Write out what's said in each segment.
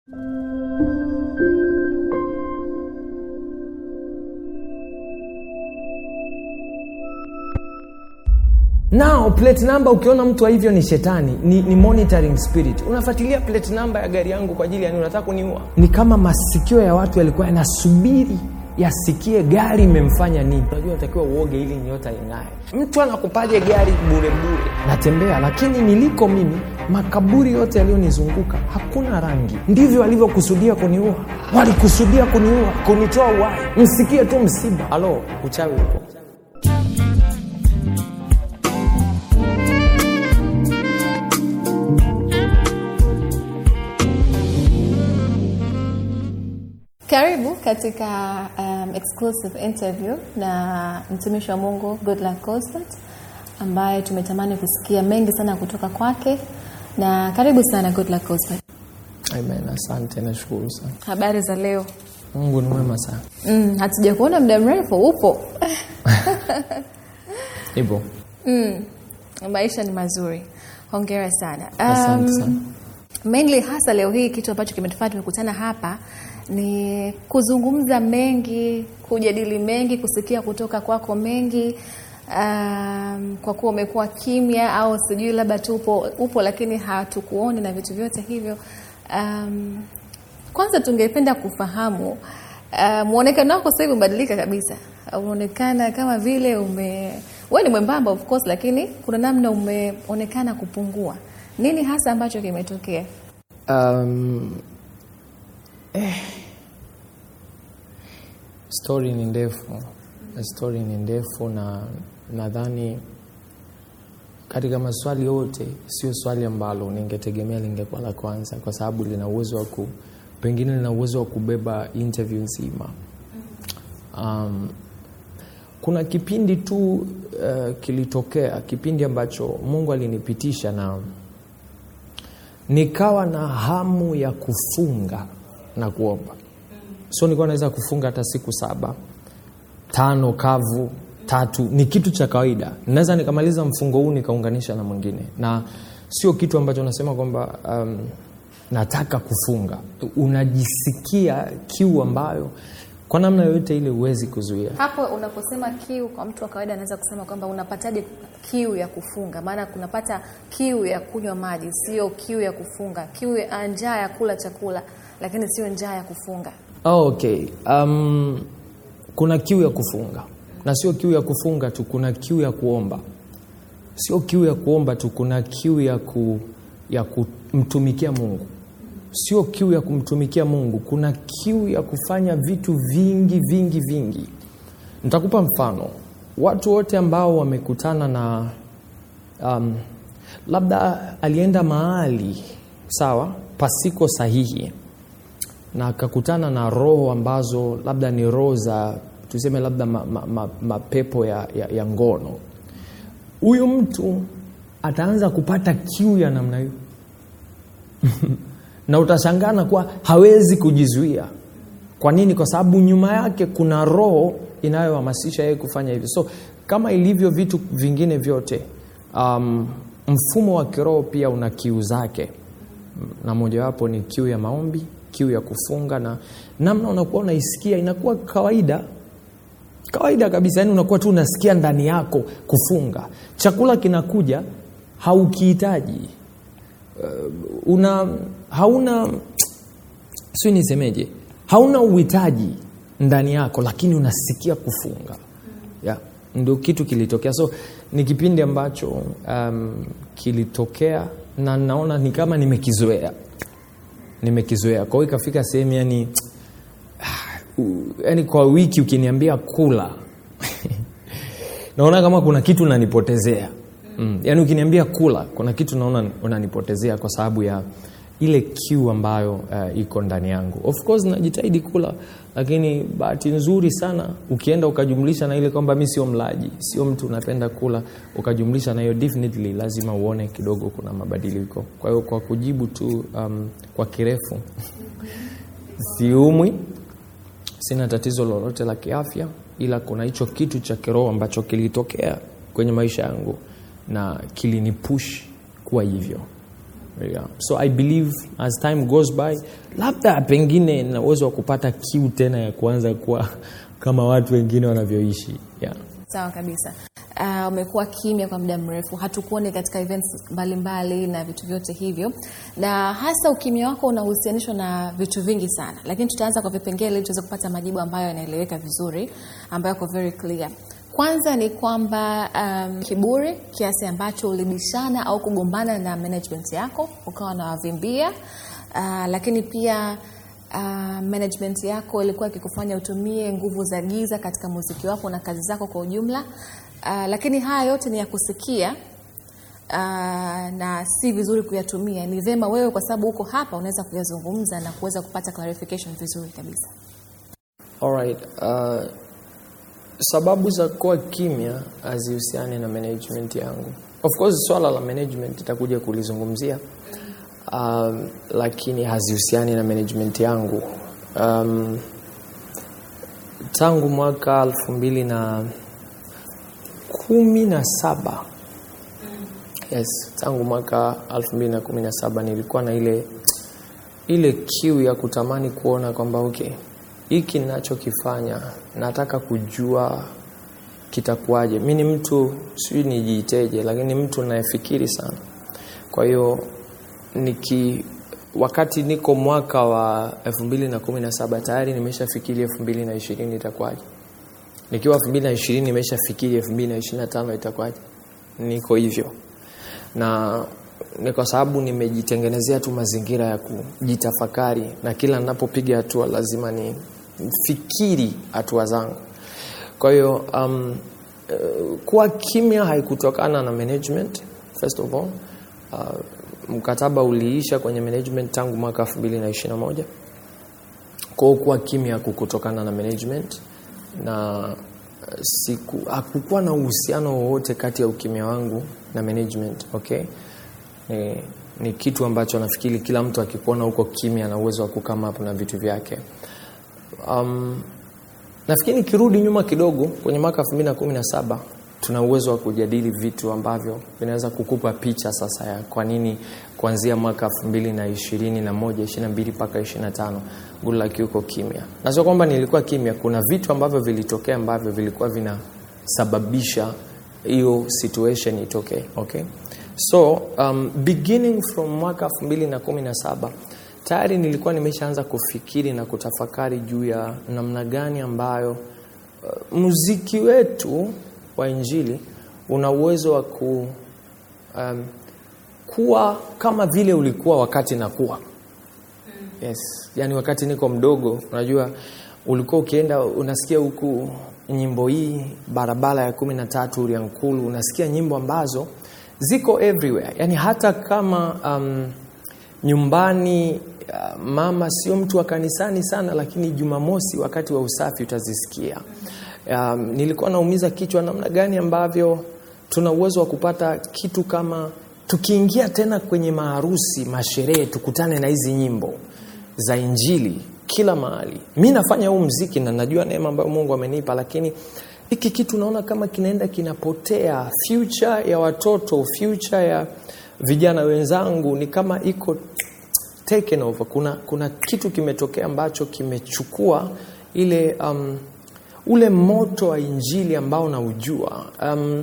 nao plate number ukiona mtu wa hivyo ni shetani ni, ni monitoring spirit unafuatilia plate number ya gari yangu kwa ajili ya nini unataka kuniua ni kama masikio ya watu yalikuwa yanasubiri yasikie gari imemfanya nini unajua unatakiwa uoge ili nyota ing'ae mtu anakupaje gari bure bure natembea lakini niliko mimi makaburi yote yaliyonizunguka hakuna rangi ndivyo walivyokusudia kuniua walikusudia kuniua kunitoa uhai msikie tu msiba alo uchawi huko karibu katika um, exclusive interview na mtumishi wa mungu goodluck Constant ambaye tumetamani kusikia mengi sana kutoka kwake na karibu sana goodluck Constant. amen asante nashukuru sana habari za leo mungu ni mwema sana mm, hatuja kuona muda mrefu upo hivyo mm, maisha ni mazuri hongera sana Asante sana. mainly hasa leo hii kitu ambacho kimetufanya tumekutana hapa ni kuzungumza mengi kujadili mengi kusikia kutoka kwako mengi um, kwa kuwa umekuwa kimya au sijui labda tu upo, upo lakini hatukuoni na vitu vyote hivyo um, kwanza tungependa kufahamu uh, mwonekano wako sasa hivi umebadilika kabisa unaonekana kama vile ume wewe ni mwembamba of course lakini kuna namna umeonekana kupungua nini hasa ambacho kimetokea um, eh, stori ni ndefu stori ni ndefu na nadhani katika maswali yote sio swali ambalo ningetegemea lingekuwa la kwanza kwa sababu lina uwezo wa ku pengine lina uwezo wa kubeba interview nzima um, kuna kipindi tu uh, kilitokea kipindi ambacho mungu alinipitisha na nikawa na hamu ya kufunga na kuomba so nilikuwa naweza kufunga hata siku saba tano kavu tatu ni kitu cha kawaida naweza nikamaliza mfungo huu nikaunganisha na mwingine na sio kitu ambacho nasema kwamba um, nataka kufunga unajisikia kiu ambayo kwa namna yoyote ile huwezi kuzuia hapo unaposema kiu kwa mtu wa kawaida anaweza kusema kwamba unapataje kiu ya kufunga maana kunapata kiu ya kunywa maji sio kiu ya kufunga kiu ya njaa ya kula chakula lakini sio njaa ya kufunga oh, okay um, kuna kiu ya kufunga na sio kiu ya kufunga tu kuna kiu ya kuomba sio kiu ya kuomba tu kuna kiu ya, ku, ya kumtumikia mungu sio kiu ya kumtumikia mungu kuna kiu ya kufanya vitu vingi vingi vingi nitakupa mfano watu wote ambao wamekutana na um, labda alienda mahali sawa pasiko sahihi na akakutana na roho ambazo labda ni roho za tuseme labda mapepo ma, ma, mapepo ya, ya, ya ngono huyu mtu ataanza kupata kiu ya namna hiyo na utashangana kuwa hawezi kujizuia kwa nini kwa sababu nyuma yake kuna roho inayohamasisha yeye kufanya hivyo so kama ilivyo vitu vingine vyote um, mfumo wa kiroho pia una kiu zake na mojawapo ni kiu ya maombi kiu ya kufunga na namna unakuwa unaisikia inakuwa kawaida kawaida kabisa yani unakuwa tu unasikia ndani yako kufunga chakula kinakuja haukihitaji uh, una hauna si nisemeje hauna uhitaji ndani yako lakini unasikia kufunga yeah. ndio kitu kilitokea so ni kipindi ambacho um, kilitokea na naona ni kama nimekizoea nimekizoea kwa hiyo ikafika sehemu yani yani kwa wiki ukiniambia kula naona kama kuna kitu unanipotezea mm. yaani ukiniambia kula kuna kitu naona unanipotezea kwa sababu ya ile kiu ambayo uh, iko ndani yangu of course najitahidi kula lakini bahati nzuri sana ukienda ukajumlisha na ile kwamba mi sio mlaji sio mtu unapenda kula ukajumlisha na hiyo definitely lazima uone kidogo kuna mabadiliko kwa hiyo kwa kujibu tu um, kwa kirefu siumwi sina tatizo lolote la kiafya ila kuna hicho kitu cha kiroho ambacho kilitokea kwenye maisha yangu na kilinipush kuwa hivyo yeah. so i believe as time goes by labda pengine na uwezo wa kupata kiu tena ya kuanza kuwa kama watu wengine wanavyoishi yeah. Sawa kabisa. Uh, umekuwa kimya kwa muda mrefu, hatukuoni katika events mbalimbali na vitu vyote hivyo, na hasa ukimya wako unahusianishwa na vitu vingi sana, lakini tutaanza kwa vipengele ili tuweze kupata majibu ambayo yanaeleweka vizuri, ambayo yako very clear. Kwanza ni kwamba um, kiburi kiasi ambacho ulibishana au kugombana na management yako ukawa unawavimbia, uh, lakini pia uh, management yako ilikuwa ikikufanya utumie nguvu za giza katika muziki wako na kazi zako kwa ujumla. Uh, lakini haya yote ni ya kusikia uh, na si vizuri kuyatumia. Ni vema wewe, kwa sababu uko hapa, unaweza kuyazungumza na kuweza kupata clarification vizuri kabisa. Alright, uh, sababu za kuwa kimya hazihusiani na management yangu. Of course swala la management itakuja kulizungumzia um, lakini hazihusiani na management yangu. Um, tangu mwaka elfu mbili na kumi na saba yes, tangu mwaka elfu mbili na kumi na saba nilikuwa na ile ile kiu ya kutamani kuona kwamba okay, hiki ninachokifanya nataka kujua kitakuwaje. Mi ni mtu sijui nijiiteje, lakini mtu nayefikiri sana. Kwa hiyo niki wakati niko mwaka wa 2017 tayari nimeshafikiri 2020 itakuwaje. Nikiwa 2020 nimeshafikiri 2025 itakuwaje. Niko hivyo. Na ni kwa sababu nimejitengenezea tu mazingira ya kujitafakari na kila ninapopiga hatua lazima ni fikiri hatua zangu. Kwa hiyo um, uh, kuwa kimya haikutokana na management first of all. Uh, mkataba uliisha kwenye management tangu mwaka 2021. Kwa hiyo kuwa kimya kukutokana na management na siku hakukuwa na uhusiano wowote kati ya ukimya wangu na management, okay? Ni, ni kitu ambacho nafikiri kila mtu akikuona huko kimya na uwezo wa kukama hapo na vitu vyake. Um, nafikiri nikirudi nyuma kidogo kwenye mwaka 2017 tuna uwezo wa kujadili vitu ambavyo vinaweza kukupa picha sasa ya kwa nini kuanzia mwaka 2021 22 mpaka 25 Goodluck yuko kimya. Na sio kwamba nilikuwa kimya, kuna vitu ambavyo vilitokea ambavyo vilikuwa vinasababisha hiyo situation itokee, okay? So um, beginning from mwaka 2017 tayari nilikuwa nimeshaanza kufikiri na kutafakari juu ya namna gani ambayo uh, muziki wetu wa Injili una uwezo wa ku, um, kuwa kama vile ulikuwa wakati nakuwa. Yes, yani wakati niko mdogo, unajua ulikuwa ukienda unasikia huku nyimbo hii barabara ya kumi na tatu Uliankulu, unasikia nyimbo ambazo ziko everywhere, yani hata kama um, nyumbani uh, mama sio mtu wa kanisani sana, lakini Jumamosi wakati wa usafi utazisikia. Um, nilikuwa naumiza kichwa namna gani ambavyo tuna uwezo wa kupata kitu kama tukiingia tena kwenye maharusi, masherehe, tukutane na hizi nyimbo za Injili kila mahali. Mi nafanya huu mziki na najua neema ambayo Mungu amenipa, lakini hiki kitu naona kama kinaenda kinapotea. Future ya watoto, future ya vijana wenzangu ni kama iko taken over. Kuna, kuna kitu kimetokea ambacho kimechukua ile um, ule moto wa injili ambao naujua. Um,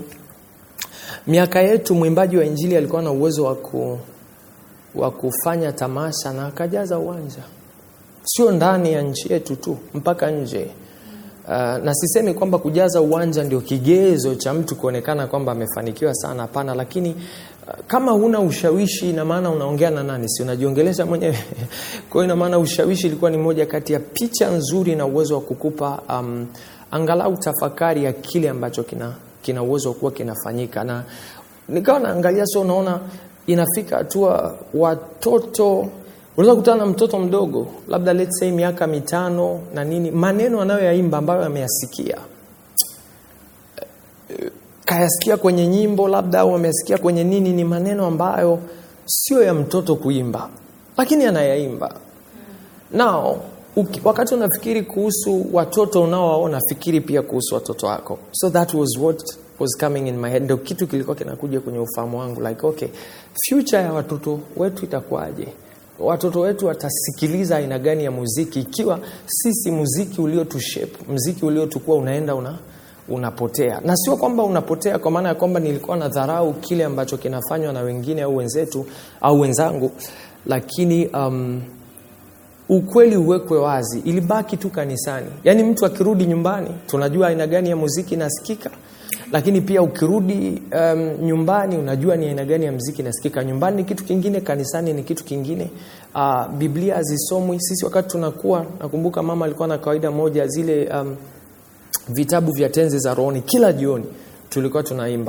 miaka yetu mwimbaji wa injili alikuwa na uwezo wa ku, wa kufanya tamasha na akajaza uwanja, sio ndani ya nchi yetu tu, mpaka nje. Uh, na sisemi kwamba kujaza uwanja ndio kigezo cha mtu kuonekana kwamba amefanikiwa sana, hapana. Lakini uh, kama huna ushawishi, ina maana unaongea na nani? Si unajiongelesha mwenyewe? Kwa hiyo ina maana ushawishi ilikuwa ni moja kati ya picha nzuri na uwezo wa kukupa um, angalau tafakari ya kile ambacho kina kina uwezo kuwa kinafanyika, na nikawa naangalia, so unaona inafika hatua watoto unaweza kukutana na mtoto mdogo labda let's say miaka mitano na nini, maneno anayoyaimba ambayo ameyasikia kayasikia kwenye nyimbo labda au ameyasikia kwenye nini, ni maneno ambayo sio ya mtoto kuimba, lakini anayaimba. Nao uki, wakati unafikiri kuhusu watoto unaowaona fikiri pia kuhusu watoto wako so that was what was coming in my head ndio kitu kilikuwa kinakuja kwenye ufahamu wangu like okay future ya watoto wetu itakuwaje watoto wetu watasikiliza aina gani ya muziki ikiwa sisi muziki uliotushape muziki uliotukua unaenda una unapotea na sio kwamba unapotea kwa maana ya kwamba nilikuwa na dharau kile ambacho kinafanywa na wengine au wenzetu au wenzangu lakini um, ukweli uwekwe wazi ilibaki tu kanisani yaani mtu akirudi nyumbani tunajua aina gani ya muziki inasikika lakini pia ukirudi um, nyumbani unajua ni aina gani ya mziki inasikika nyumbani ni kitu kingine kanisani ni kitu kingine uh, biblia hazisomwi sisi wakati tunakuwa nakumbuka mama alikuwa na kawaida moja zile um, vitabu vya tenzi za rohoni kila jioni tulikuwa tunaimba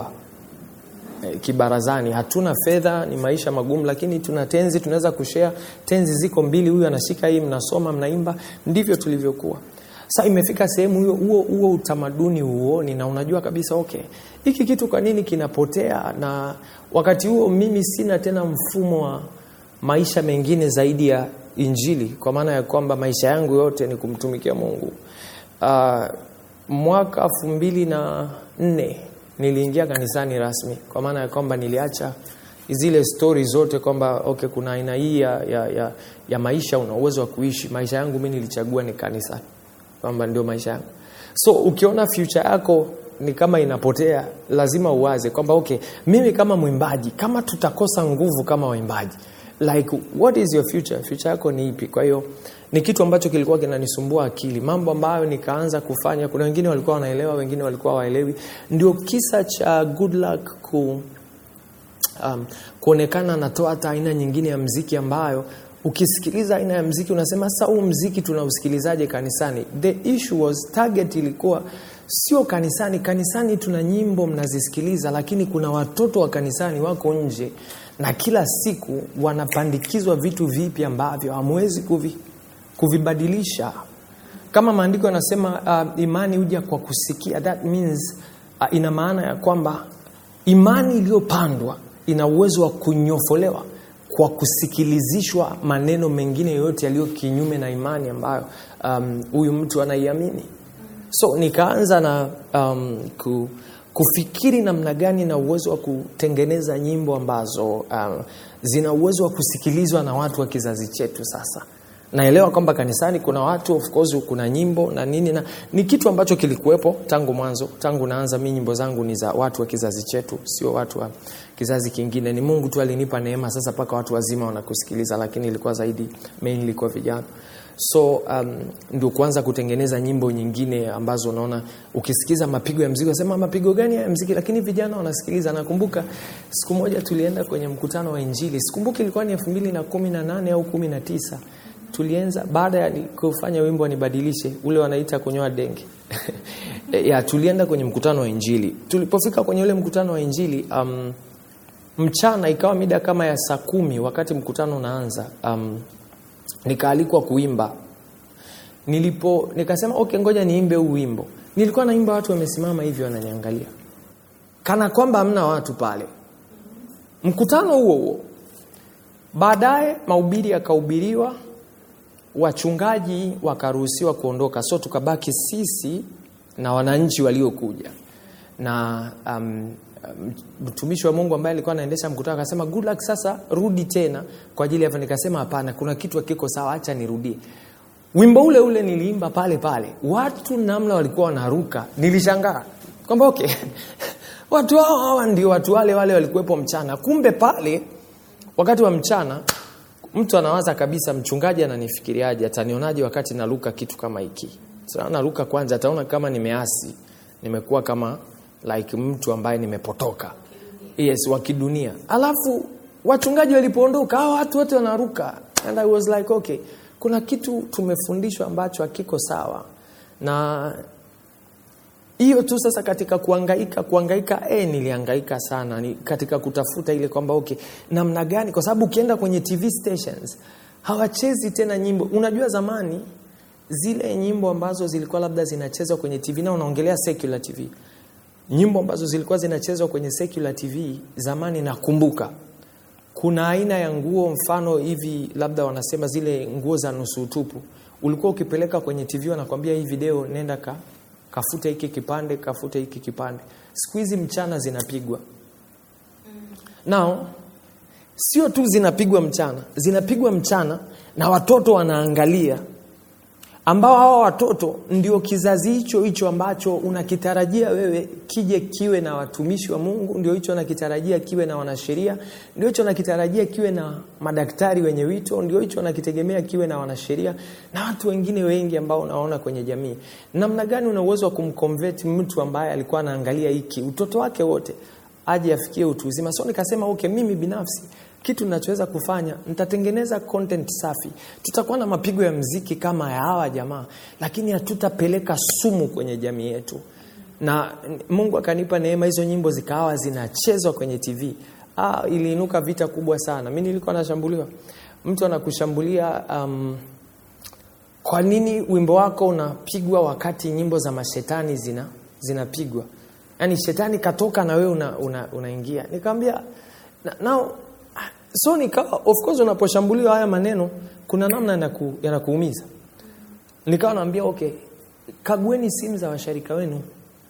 e, kibarazani hatuna fedha ni maisha magumu lakini tuna tenzi tunaweza kushare tenzi ziko mbili huyu anashika hii mnasoma mnaimba ndivyo tulivyokuwa sa imefika sehemu hiyo huo huo utamaduni huoni na unajua kabisa okay hiki kitu kwa nini kinapotea na wakati huo mimi sina tena mfumo wa maisha mengine zaidi ya injili kwa maana ya kwamba maisha yangu yote ni kumtumikia mungu uh, mwaka elfu mbili na nne niliingia kanisani rasmi kwa maana ya kwamba niliacha zile stori zote kwamba okay kuna aina hii ya, ya, ya, ya maisha una uwezo wa kuishi maisha yangu mi nilichagua ni kanisani kwamba ndio maisha yangu so ukiona future yako ni kama inapotea lazima uwaze kwamba okay mimi kama mwimbaji kama tutakosa nguvu kama waimbaji like what is your future future yako ni ipi kwa hiyo ni kitu ambacho kilikuwa kinanisumbua akili mambo ambayo nikaanza kufanya kuna wengine walikuwa wanaelewa wengine walikuwa waelewi ndio kisa cha good luck ku um, kuonekana anatoa hata aina nyingine ya mziki ambayo ukisikiliza aina ya mziki unasema sasa huu mziki tunausikilizaje kanisani the issue was target ilikuwa sio kanisani kanisani tuna nyimbo mnazisikiliza lakini kuna watoto wa kanisani wako nje na kila siku wanapandikizwa vitu vipi ambavyo hamwezi kuvi, kuvibadilisha kama maandiko yanasema uh, imani huja kwa kusikia that means uh, ina maana ya kwamba imani iliyopandwa ina uwezo wa kunyofolewa kwa kusikilizishwa maneno mengine yoyote yaliyo kinyume na imani ambayo huyu um, mtu anaiamini so nikaanza na um, ku, kufikiri namna gani na uwezo wa kutengeneza nyimbo ambazo um, zina uwezo wa kusikilizwa na watu wa kizazi chetu sasa naelewa kwamba kanisani kuna watu of course kuna nyimbo na nini na ni kitu ambacho kilikuwepo tangu mwanzo tangu naanza mi nyimbo zangu ni za watu wa kizazi chetu sio watu wa kizazi kingine ni mungu tu alinipa neema sasa mpaka watu wazima wanakusikiliza lakini ilikuwa zaidi mainly kwa vijana so um, ndio kuanza kutengeneza nyimbo nyingine ambazo unaona ukisikiza mapigo ya mziki unasema mapigo gani ya mziki lakini vijana wanasikiliza nakumbuka siku moja tulienda kwenye mkutano wa injili sikumbuki ilikuwa ni elfu mbili na kumi na nane au kumi na tisa tulianza baada ya kufanya wimbo wanibadilishe ule wanaita kunyoa denge ya tulienda kwenye mkutano wa injili tulipofika kwenye ule mkutano wa injili um, mchana ikawa mida kama ya saa kumi wakati mkutano unaanza um, nikaalikwa kuimba nilipo nikasema okay ngoja niimbe huu wimbo nilikuwa naimba watu wamesimama hivi wananiangalia kana kwamba hamna watu pale mkutano huo huo baadaye mahubiri yakahubiriwa wachungaji wakaruhusiwa kuondoka so tukabaki sisi na wananchi waliokuja na um, mtumishi wa mungu ambaye alikuwa anaendesha mkutano akasema good luck sasa rudi tena kwa ajili ya nikasema hapana kuna kitu akiko sawa hacha nirudie wimbo ule ule niliimba pale pale watu namna walikuwa wanaruka nilishangaa kwamba okay watu hao hawa ndio watu wale wale walikuwepo mchana kumbe pale wakati wa mchana mtu anawaza kabisa mchungaji ananifikiriaje atanionaje wakati naruka kitu kama hiki so, naruka kwanza ataona kama nimeasi nimekuwa kama like mtu ambaye nimepotoka yes wa kidunia alafu wachungaji walipoondoka hao watu wote wanaruka and i was like okay kuna kitu tumefundishwa ambacho hakiko sawa na hiyo tu sasa katika kuangaika kuangaika eh, niliangaika sana ni katika kutafuta ile kwamba okay namna gani kwa sababu ukienda kwenye tv stations hawachezi tena nyimbo unajua zamani zile nyimbo ambazo zilikuwa labda zinachezwa kwenye tv na unaongelea secular tv nyimbo ambazo zilikuwa zinachezwa kwenye secular tv zamani nakumbuka kuna aina ya nguo mfano hivi labda wanasema zile nguo za nusu utupu ulikuwa ukipeleka kwenye tv wanakwambia hii video nenda ka, kafute hiki kipande kafute hiki kipande siku hizi mchana zinapigwa nao sio tu zinapigwa mchana zinapigwa mchana na watoto wanaangalia ambao hawa watoto ndio kizazi hicho hicho ambacho unakitarajia wewe kije kiwe na watumishi wa mungu ndio hicho unakitarajia kiwe na wanasheria ndio hicho unakitarajia kiwe na madaktari wenye wito ndio hicho unakitegemea kiwe na wanasheria na watu wengine wengi ambao unaona kwenye jamii namna gani una uwezo wa kumconvert mtu ambaye alikuwa anaangalia hiki utoto wake wote aje afikie utu uzima so nikasema okay mimi binafsi kitu ninachoweza kufanya nitatengeneza content safi tutakuwa na mapigo ya mziki kama ya hawa jamaa lakini hatutapeleka sumu kwenye jamii yetu na mungu akanipa neema hizo nyimbo zikawa zinachezwa kwenye tv ah, iliinuka vita kubwa sana mi nilikuwa nashambuliwa mtu anakushambulia um, kwa nini wimbo wako unapigwa wakati nyimbo za mashetani zina zinapigwa yaani shetani katoka na wewe unaingia una, una unaingia. nikamwambia na, now so nikawa of course unaposhambuliwa haya maneno kuna namna yanaku, yanakuumiza nikawa naambia okay kagueni simu za washarika wenu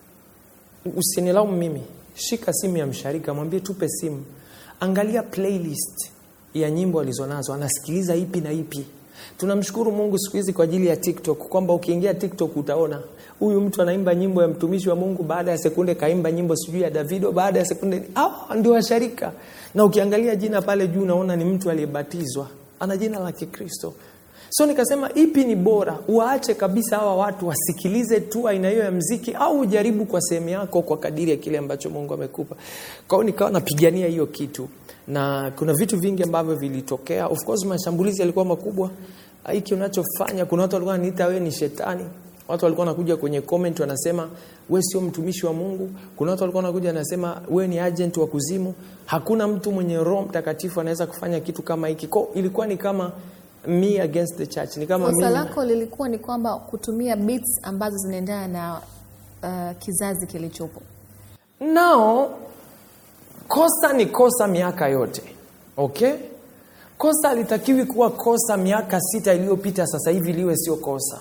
usinilaumu mimi shika simu ya msharika mwambie tupe simu angalia playlist ya nyimbo alizonazo anasikiliza ipi na ipi tunamshukuru mungu siku hizi kwa ajili ya tiktok kwamba ukiingia tiktok utaona huyu mtu anaimba nyimbo ya mtumishi wa mungu baada ya sekunde kaimba nyimbo sijui ya davido baada ya sekunde ah, ndio washarika na ukiangalia jina pale juu unaona ni mtu aliyebatizwa ana jina la kikristo so nikasema ipi ni bora waache kabisa hawa watu wasikilize tu aina hiyo ya mziki au ujaribu kwa sehemu yako kwa kadiri ya kile ambacho mungu amekupa kwao nikawa napigania hiyo kitu na kuna vitu vingi ambavyo vilitokea of course mashambulizi yalikuwa makubwa hiki unachofanya kuna watu walikuwa wananiita wewe ni shetani watu walikuwa wanakuja kwenye comment wanasema we sio mtumishi wa mungu kuna watu walikuwa wanakuja wanasema we ni agent wa kuzimu hakuna mtu mwenye roho mtakatifu anaweza kufanya kitu kama hiki ko ilikuwa ni kama me against the church ni kama kosa mimi- lako lilikuwa ni kwamba kutumia beats ambazo zinaendana na uh, kizazi kilichopo nao kosa ni kosa miaka yote okay kosa alitakiwi kuwa kosa miaka sita iliyopita sasa hivi liwe sio kosa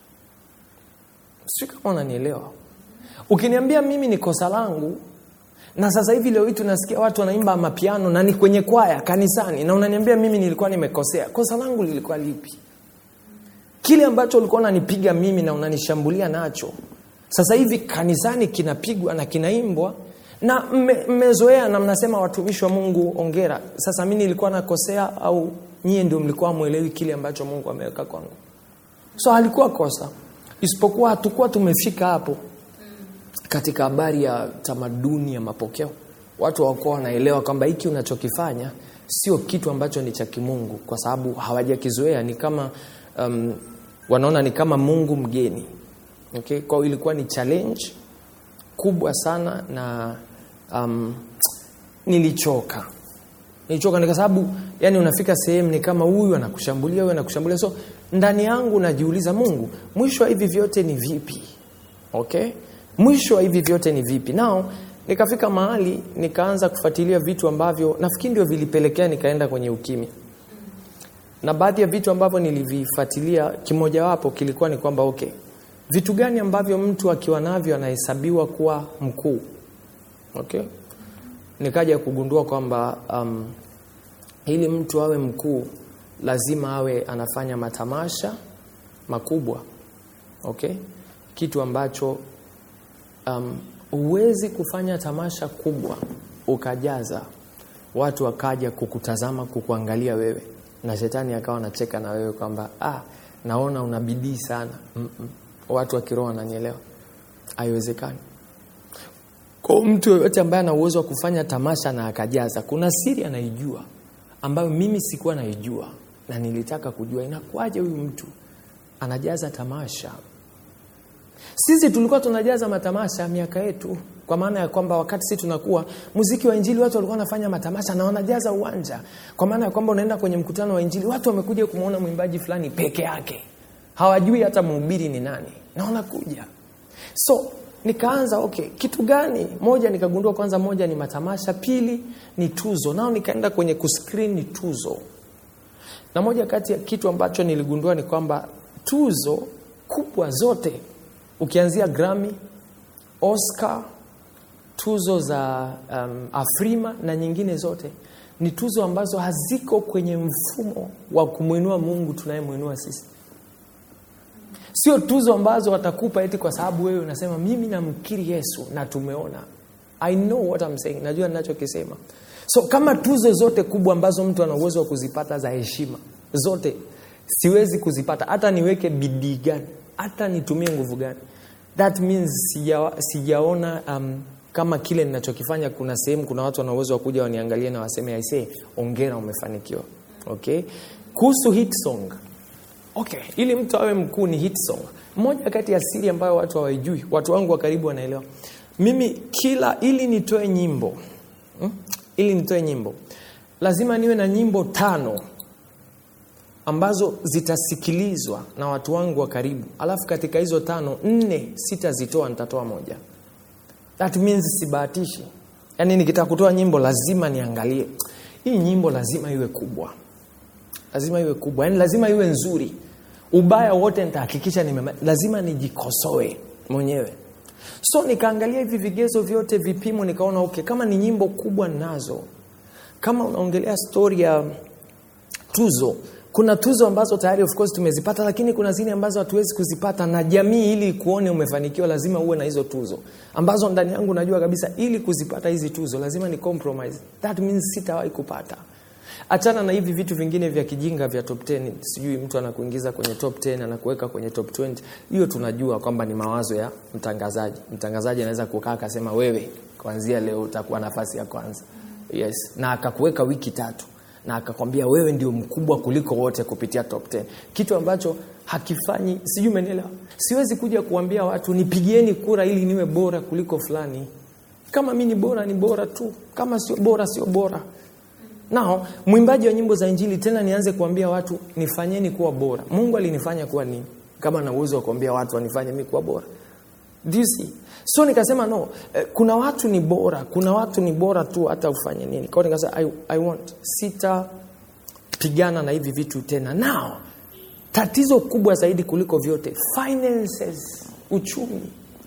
sijui kama unanielewa ukiniambia mimi ni kosa langu na sasa hivi leo hii tunasikia watu wanaimba mapiano na ni kwenye kwaya kanisani na unaniambia mimi nilikuwa nimekosea kosa langu lilikuwa lipi kile ambacho ulikuwa unanipiga mimi na unanishambulia nacho sasa hivi kanisani kinapigwa na kinaimbwa na mme- mmezoea na mnasema watumishi wa mungu ongera sasa mi nilikuwa nakosea au nyie ndio mlikuwa mwelewi kile ambacho mungu ameweka kwangu so halikuwa kosa isipokuwa hatukuwa tumefika hapo katika habari ya tamaduni ya mapokeo watu hawakuwa wanaelewa kwamba hiki unachokifanya sio kitu ambacho ni cha kimungu kwa sababu hawajakizoea ni kama um, wanaona ni kama mungu mgeni okay? kwao ilikuwa ni challenge kubwa sana na um, nilichoka nilichoka ni kwa sababu yani unafika sehemu ni kama huyu anakushambulia huyu anakushambulia so ndani yangu najiuliza mungu mwisho wa hivi vyote ni vipi okay mwisho wa hivi vyote ni vipi nao nikafika mahali nikaanza kufuatilia vitu ambavyo nafikiri ndio vilipelekea nikaenda kwenye ukimya na baadhi ya vitu ambavyo nilivifuatilia kimojawapo kilikuwa ni kwamba okay vitu gani ambavyo mtu akiwa navyo anahesabiwa kuwa mkuu okay nikaja kugundua kwamba um, ili mtu awe mkuu lazima awe anafanya matamasha makubwa okay kitu ambacho um, huwezi kufanya tamasha kubwa ukajaza watu wakaja kukutazama kukuangalia wewe na shetani akawa anacheka na wewe kwamba ah, naona una bidii sana Mm-mm. watu wa kiroho wananyelewa haiwezekani kwa mtu yoyote ambaye ana uwezo wa kufanya tamasha na akajaza kuna siri anaijua ambayo mimi sikuwa naijua na nilitaka kujua inakuwaje huyu mtu anajaza tamasha sisi tulikuwa tunajaza matamasha miaka yetu kwa maana ya kwamba wakati sisi tunakuwa muziki wa injili watu walikuwa wanafanya matamasha na wanajaza uwanja kwa maana ya kwamba unaenda kwenye mkutano wa injili watu wamekuja kumwona mwimbaji fulani peke yake hawajui hata mhubiri ni nani na wanakuja so nikaanza okay kitu gani moja nikagundua kwanza moja ni matamasha pili ni tuzo nao nikaenda kwenye kuscreen ni tuzo na moja kati ya kitu ambacho niligundua ni kwamba tuzo kubwa zote ukianzia Grammy, Oscar, tuzo za um, Afrima na nyingine zote ni tuzo ambazo haziko kwenye mfumo wa kumwinua Mungu tunayemwinua sisi. Sio tuzo ambazo watakupa eti kwa sababu wewe unasema mimi namkiri Yesu na tumeona. I know what I'm saying, najua ninachokisema. So kama tuzo zote kubwa ambazo mtu ana uwezo wa kuzipata za heshima zote siwezi kuzipata, hata niweke bidii gani, hata nitumie nguvu gani, that means sija, sijaona um, kama kile ninachokifanya kuna sehemu kuna watu wana uwezo wa kuja waniangalie na waseme aisee ongera umefanikiwa okay kuhusu hit song okay ili mtu awe mkuu ni hit song moja kati ya siri ambayo watu hawaijui watu wangu wa karibu wanaelewa mimi kila ili nitoe nyimbo hmm? ili nitoe nyimbo lazima niwe na nyimbo tano ambazo zitasikilizwa na watu wangu wa karibu alafu katika hizo tano nne sitazitoa nitatoa moja that means sibahatishi yaani nikitaka kutoa nyimbo lazima niangalie hii nyimbo lazima iwe kubwa lazima iwe kubwa yaani lazima iwe nzuri ubaya wote nitahakikisha nime lazima nijikosoe mwenyewe so nikaangalia hivi vigezo vyote vipimo nikaona okay kama ni nyimbo kubwa nazo kama unaongelea stori ya tuzo kuna tuzo ambazo tayari of course tumezipata lakini kuna zile ambazo hatuwezi kuzipata na jamii ili kuone umefanikiwa lazima uwe na hizo tuzo ambazo ndani yangu najua kabisa ili kuzipata hizi tuzo lazima ni compromise that means sitawahi kupata achana na hivi vitu vingine vya kijinga vya top 10 sijui mtu anakuingiza kwenye top 10 anakuweka kwenye top 20 hiyo tunajua kwamba ni mawazo ya mtangazaji mtangazaji anaweza kukaa akasema wewe kuanzia leo utakuwa nafasi ya kwanza yes na akakuweka wiki tatu na akakwambia wewe ndio mkubwa kuliko wote kupitia top 10 kitu ambacho hakifanyi sijui umenielewa siwezi kuja kuambia watu nipigieni kura ili niwe bora kuliko fulani kama mi ni bora ni bora tu kama sio bora sio bora nao mwimbaji wa nyimbo za injili tena nianze kuambia watu nifanyeni kuwa bora mungu alinifanya kuwa nini kama na uwezo wa kuambia watu wanifanye mi kuwa bora Do you see? so nikasema no eh, kuna watu ni bora kuna watu ni bora tu hata ufanye nini kwao nikasema I, I want sitapigana na hivi vitu tena now tatizo kubwa zaidi kuliko vyote finances uchumi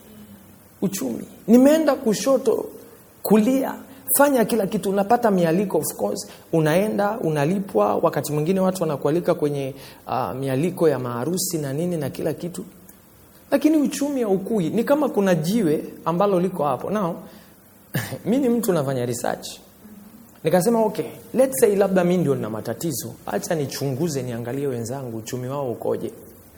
uchumi nimeenda kushoto kulia fanya kila kitu unapata mialiko of course unaenda unalipwa wakati mwingine watu wanakualika kwenye uh, mialiko ya maharusi na nini na kila kitu lakini uchumi haukui ni kama kuna jiwe ambalo liko hapo nao mi ni mtu nafanya research nikasema okay let's say labda mi ndio nina matatizo hacha nichunguze niangalie wenzangu uchumi wao ukoje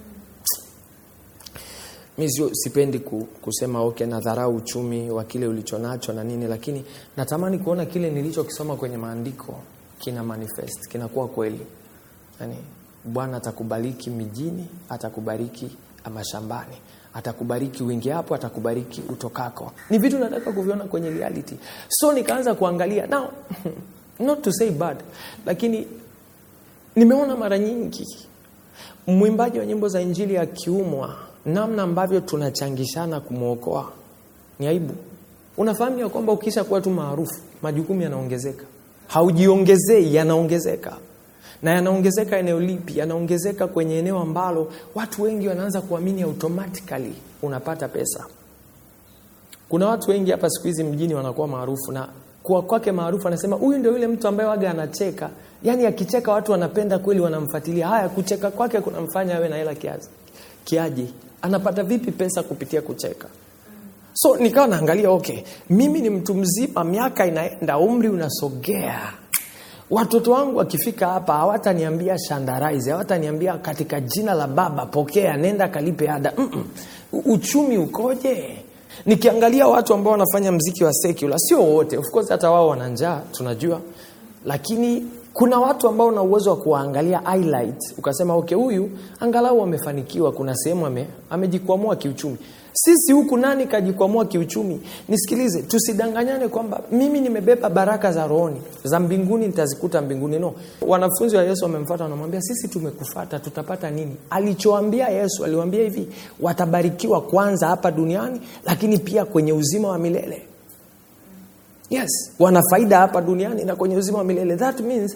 mi sio sipendi ku, kusema okay nadharau uchumi wa kile ulichonacho na nini lakini natamani kuona kile nilichokisoma kwenye maandiko kina manifest kinakuwa kweli yani bwana atakubariki mijini atakubariki mashambani atakubariki wingi hapo atakubariki utokako ni vitu nataka kuviona kwenye reality so nikaanza kuangalia now not to say bad lakini nimeona mara nyingi mwimbaji wa nyimbo za injili akiumwa namna ambavyo tunachangishana kumwokoa ni aibu unafahamu ya kwamba ukisha kuwa tu maarufu majukumu yanaongezeka haujiongezei yanaongezeka na yanaongezeka eneo lipi yanaongezeka kwenye eneo ambalo watu wengi wanaanza kuamini automatically unapata pesa kuna watu wengi hapa siku hizi mjini wanakuwa maarufu na kuwa kwake maarufu anasema huyu ndio yule mtu ambaye waga anacheka yaani akicheka watu wanapenda kweli wanamfuatilia haya kucheka kwake kunamfanya awe na hela kiazi kiaje anapata vipi pesa kupitia kucheka so nikawa naangalia okay mimi ni mtu mzima miaka inaenda umri unasogea watoto wangu wakifika hapa hawataniambia shandaraizi hawataniambia katika jina la baba pokea nenda kalipe ada Mm-mm. uchumi ukoje nikiangalia watu ambao wanafanya mziki wa secular sio wote of course hata wao wana njaa tunajua lakini kuna watu ambao una uwezo wa kuwaangalia highlight ukasema okay huyu angalau amefanikiwa kuna sehemu ame, amejikwamua kiuchumi sisi huku nani kajikwamua kiuchumi nisikilize tusidanganyane kwamba mimi nimebeba baraka za rohoni za mbinguni nitazikuta mbinguni no wanafunzi wa yesu wamemfata wanamwambia sisi tumekufata tutapata nini alichoambia yesu aliwambia hivi watabarikiwa kwanza hapa duniani lakini pia kwenye uzima wa milele yes wana faida hapa duniani na kwenye uzima wa milele that means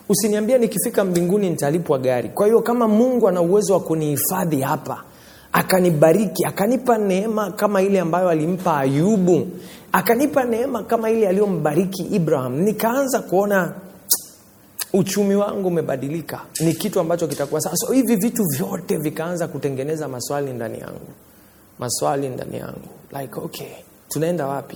usiniambie nikifika mbinguni nitalipwa gari kwa hiyo kama mungu ana uwezo wa kunihifadhi hapa akanibariki akanipa neema kama ile ambayo alimpa ayubu akanipa neema kama ile aliyombariki ibrahim nikaanza kuona uchumi wangu umebadilika ni kitu ambacho kitakuwa sasa so, hivi vitu vyote vikaanza kutengeneza maswali ndani yangu maswali ndani yangu like okay tunaenda wapi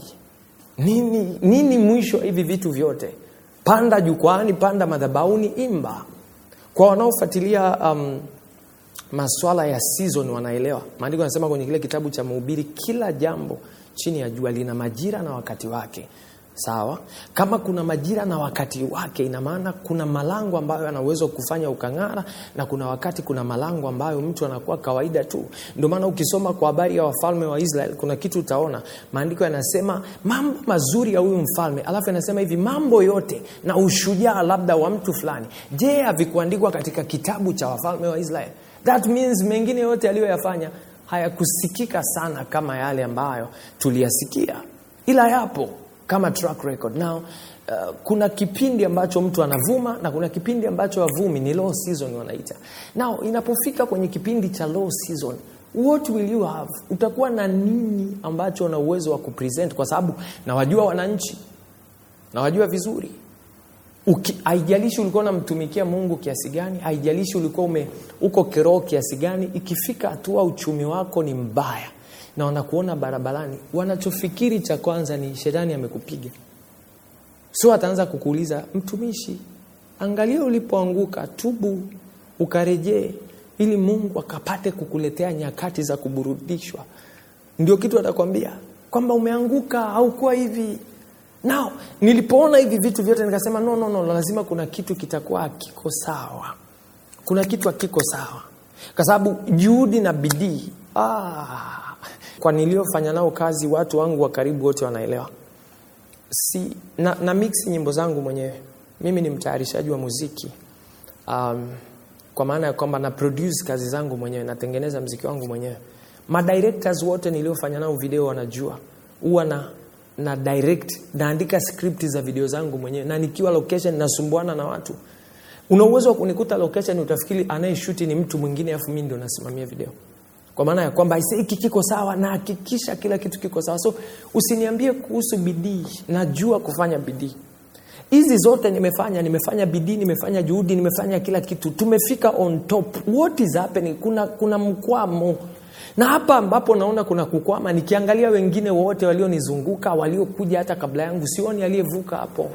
nini nini mwisho wa hivi vitu vyote panda jukwaani panda madhabauni imba kwa wanaofuatilia um, maswala ya season wanaelewa maandiko yanasema kwenye kile kitabu cha mhubiri kila jambo chini ya jua lina majira na wakati wake sawa kama kuna majira na wakati wake ina maana kuna malango ambayo ana uwezo kufanya ukang'ara na kuna wakati kuna malango ambayo mtu anakuwa kawaida tu ndio maana ukisoma kwa habari ya wafalme wa israel kuna kitu utaona maandiko yanasema mambo mazuri ya huyu mfalme alafu yanasema hivi mambo yote na ushujaa labda wa mtu fulani je havikuandikwa katika kitabu cha wafalme wa israel that means mengine yote aliyoyafanya hayakusikika sana kama yale ambayo tuliyasikia ila yapo kama track record now uh, kuna kipindi ambacho mtu anavuma na kuna kipindi ambacho avumi ni low season wanaita now inapofika kwenye kipindi cha low season what will you have utakuwa na nini ambacho una uwezo wa kupresent kwa sababu nawajua wananchi nawajua vizuri Uki, haijalishi ulikuwa unamtumikia mungu kiasi gani haijalishi ulikuwa ume, uko kiroho kiasi gani ikifika hatua uchumi wako ni mbaya na wanakuona barabarani wanachofikiri cha kwanza ni shetani amekupiga so ataanza kukuuliza mtumishi angalia ulipoanguka tubu ukarejee ili mungu akapate kukuletea nyakati za kuburudishwa ndio kitu atakwambia kwamba umeanguka haukuwa hivi nao nilipoona hivi vitu vyote nikasema no, no, no, lazima kuna kitu kitakuwa hakiko sawa kuna kitu hakiko sawa kwa sababu juhudi na bidii ah, kwa niliofanya nao kazi watu wangu wa karibu wote wanaelewa si na, na mix nyimbo zangu mwenyewe mimi ni mtayarishaji wa muziki um, kwa maana ya kwamba na produce kazi zangu mwenyewe natengeneza mziki wangu mwenyewe madirectors wote niliofanya nao video wanajua huwa na na direct naandika script za video zangu mwenyewe na nikiwa location nasumbuana na watu una uwezo wa kunikuta location utafikiri anayeshuti ni mtu mwingine afu mimi ndio nasimamia video kwa maana ya kwamba hiki kiko sawa na hakikisha kila kitu kiko sawa so usiniambie kuhusu bidii najua kufanya bidii hizi zote nimefanya nimefanya bidii nimefanya juhudi nimefanya kila kitu tumefika on top what is happening kuna kuna mkwamo na hapa ambapo naona kuna kukwama nikiangalia wengine wote walionizunguka waliokuja hata kabla yangu sioni aliyevuka hapo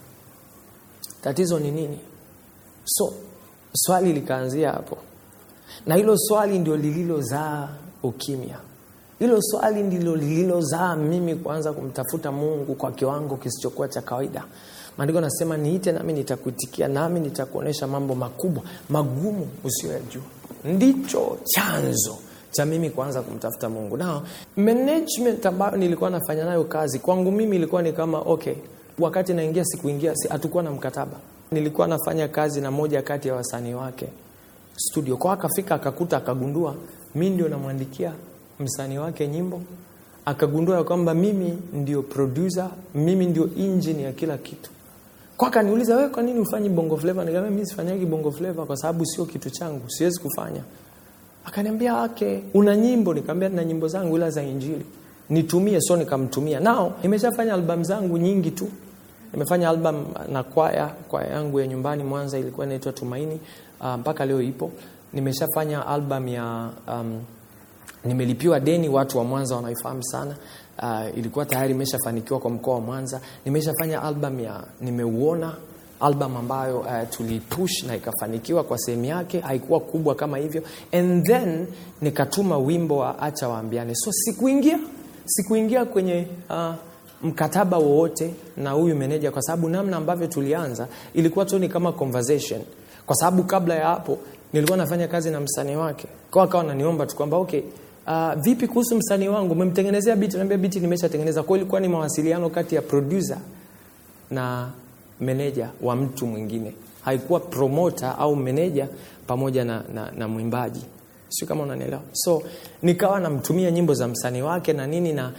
tatizo ni nini so swali likaanzia hapo na hilo swali ndio lililozaa ukimya hilo swali ndilo lililozaa mimi kuanza kumtafuta mungu kwa kiwango kisichokuwa cha kawaida maandiko nasema niite nami nitakuitikia nami nitakuonyesha mambo makubwa magumu usiyoyajua ndicho chanzo cha mimi kuanza kumtafuta mungu nao management ambayo nilikuwa nafanya nayo kazi kwangu mimi ilikuwa ni kama okay wakati naingia sikuingia hatukuwa na mkataba nilikuwa nafanya kazi na moja kati ya wasanii wake studio kwa akafika akakuta akagundua mi ndio namwandikia msanii wake nyimbo akagundua ya kwamba mimi ndio producer mimi ndio engine ya kila kitu kwa akaniuliza wewe kwa nini ufanyi bongo flava nikamwambia mimi sifanyagi bongo flava kwa sababu sio kitu changu siwezi kufanya akaniambia okay una nyimbo nikamwambia nina nyimbo zangu ila za injili nitumie so nikamtumia nao nimeshafanya albamu zangu nyingi tu nimefanya album na kwaya kwaya yangu ya nyumbani mwanza ilikuwa inaitwa tumaini uh, mpaka leo ipo nimeshafanya album ya um, nimelipiwa deni watu wa mwanza wanaifahamu sana uh, ilikuwa tayari imeshafanikiwa kwa mkoa wa mwanza nimeshafanya album ya nimeuona album ambayo uh, tulipush na ikafanikiwa kwa sehemu yake haikuwa kubwa kama hivyo and then nikatuma wimbo wa acha waambiane so sikuingia sikuingia kwenye uh, mkataba wowote na huyu meneja kwa sababu namna ambavyo tulianza ilikuwa tu ni kama conversation kwa sababu kabla ya hapo nilikuwa nafanya kazi na msanii wake kwa akawa ananiomba tu kwamba okay uh, vipi kuhusu msanii wangu umemtengenezea biti naambia biti nimeshatengeneza kwa ilikuwa ni mawasiliano kati ya producer na meneja wa mtu mwingine haikuwa promoter au meneja pamoja na, na, na mwimbaji sio kama unanielewa so nikawa namtumia nyimbo za msanii wake na nini na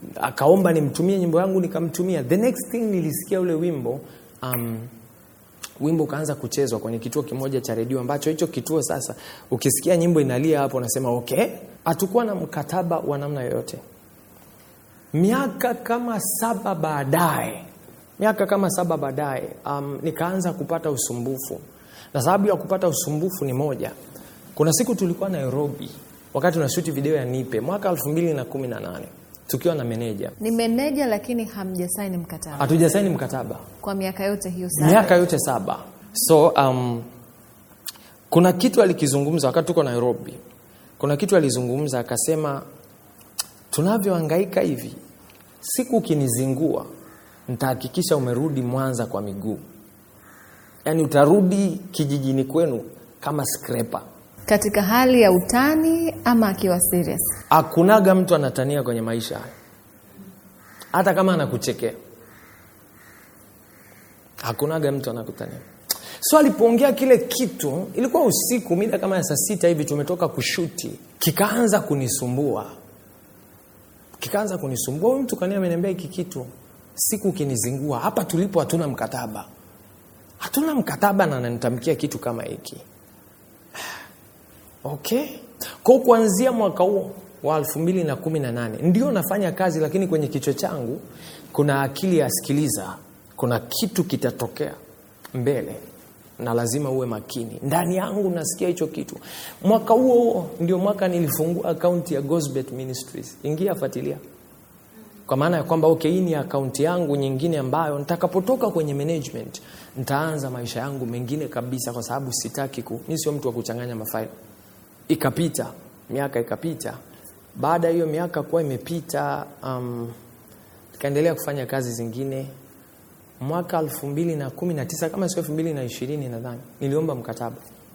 akaomba nimtumie nyimbo yangu nikamtumia the next thing nilisikia ule wimbo um, wimbo ukaanza kuchezwa kwenye kituo kimoja cha redio ambacho hicho kituo sasa ukisikia nyimbo inalia hapo unasema okay hatukuwa na mkataba wa namna yoyote miaka kama saba baadaye miaka kama saba baadaye um, nikaanza kupata usumbufu na sababu ya kupata usumbufu ni moja kuna siku tulikuwa nairobi wakati tunashuti video ya nipe mwaka 218 tukiwa na meneja Ni meneja lakini hamjasaini mkataba hatujasaini mkataba kwa miaka yote hiyo saba. miaka yote saba so um, kuna kitu alikizungumza wakati tuko nairobi kuna kitu alizungumza akasema tunavyohangaika hivi siku ukinizingua nitahakikisha umerudi mwanza kwa miguu yaani utarudi kijijini kwenu kama skrepa Katika hali ya utani ama akiwa serious? hakunaga mtu anatania kwenye maisha haya hata kama anakuchekea hakunaga mtu anakutania so alipoongea kile kitu ilikuwa usiku mida kama ya saa sita hivi tumetoka kushuti kikaanza kunisumbua kikaanza kunisumbua huyu mtu kania ameniambia hiki kitu siku ukinizingua hapa tulipo hatuna mkataba hatuna mkataba na ananitamkia kitu kama hiki okay kwa kuanzia mwaka huo wa 218 ndio nafanya kazi lakini kwenye kichwa changu kuna akili ya sikiliza kuna kitu kitatokea mbele na lazima uwe makini ndani yangu nasikia hicho kitu mwaka huo huo ndio mwaka nilifungua akaunti ya Gosbet Ministries ingia fuatilia kwa maana ya kwamba okay, hii ni akaunti yangu nyingine ambayo nitakapotoka kwenye management nitaanza maisha yangu mengine kabisa kwa sababu sitaki ku mi sio mtu wa kuchanganya mafaili ikapita miaka ikapita baada ya hiyo miaka kuwa imepita um, ikaendelea kufanya kazi zingine mwaka elfu mbili na kumi na tisa kama sio elfu mbili na ishirini nadhani niliomba mkataba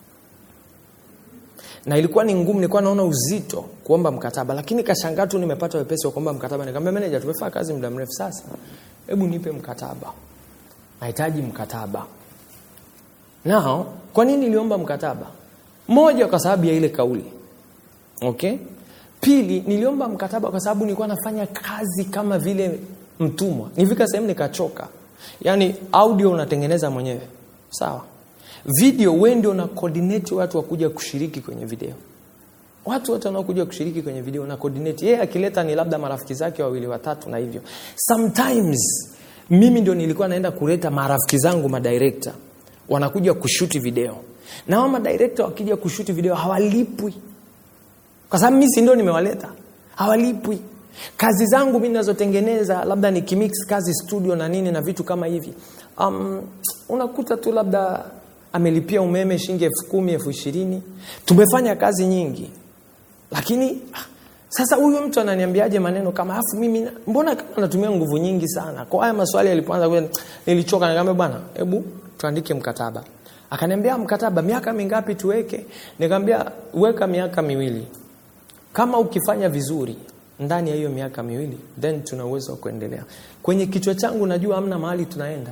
na ilikuwa ni ngumu nilikuwa naona uzito kuomba mkataba lakini kashangaa tu nimepata wepesi wa kuomba mkataba nikamwambia meneja tumefanya kazi muda mrefu sasa hebu nipe mkataba nahitaji mkataba nao kwa nini niliomba mkataba moja kwa sababu ya ile kauli okay pili niliomba mkataba kwa sababu nilikuwa nafanya kazi kama vile mtumwa nifika sehemu nikachoka yaani audio unatengeneza mwenyewe sawa video we ndio una coordinate watu wakuja kushiriki kwenye video watu wote wanaokuja kushiriki kwenye video na coordinate yeye akileta ni labda marafiki zake wawili watatu na hivyo sometimes mimi ndio nilikuwa naenda kuleta marafiki zangu madirekta wanakuja kushuti video na hao madirekta wakija kushuti video hawalipwi kwa sababu mimi si ndio nimewaleta hawalipwi kazi zangu mi nazotengeneza labda nikimix kazi studio na nini na vitu kama hivi um, unakuta tu labda amelipia umeme shilingi elfu kumi elfu ishirini tumefanya kazi nyingi lakini ah, sasa huyu mtu ananiambiaje maneno kama afu mimi na- mbona kama anatumia nguvu nyingi sana kwa haya maswali yalipoanza kuja, nilichoka nikamwambia bwana hebu tuandike mkataba akaniambia mkataba miaka mingapi tuweke nikamwambia weka miaka miwili kama ukifanya vizuri ndani ya hiyo miaka miwili then tuna uwezo wa kuendelea kwenye kichwa changu najua amna mahali tunaenda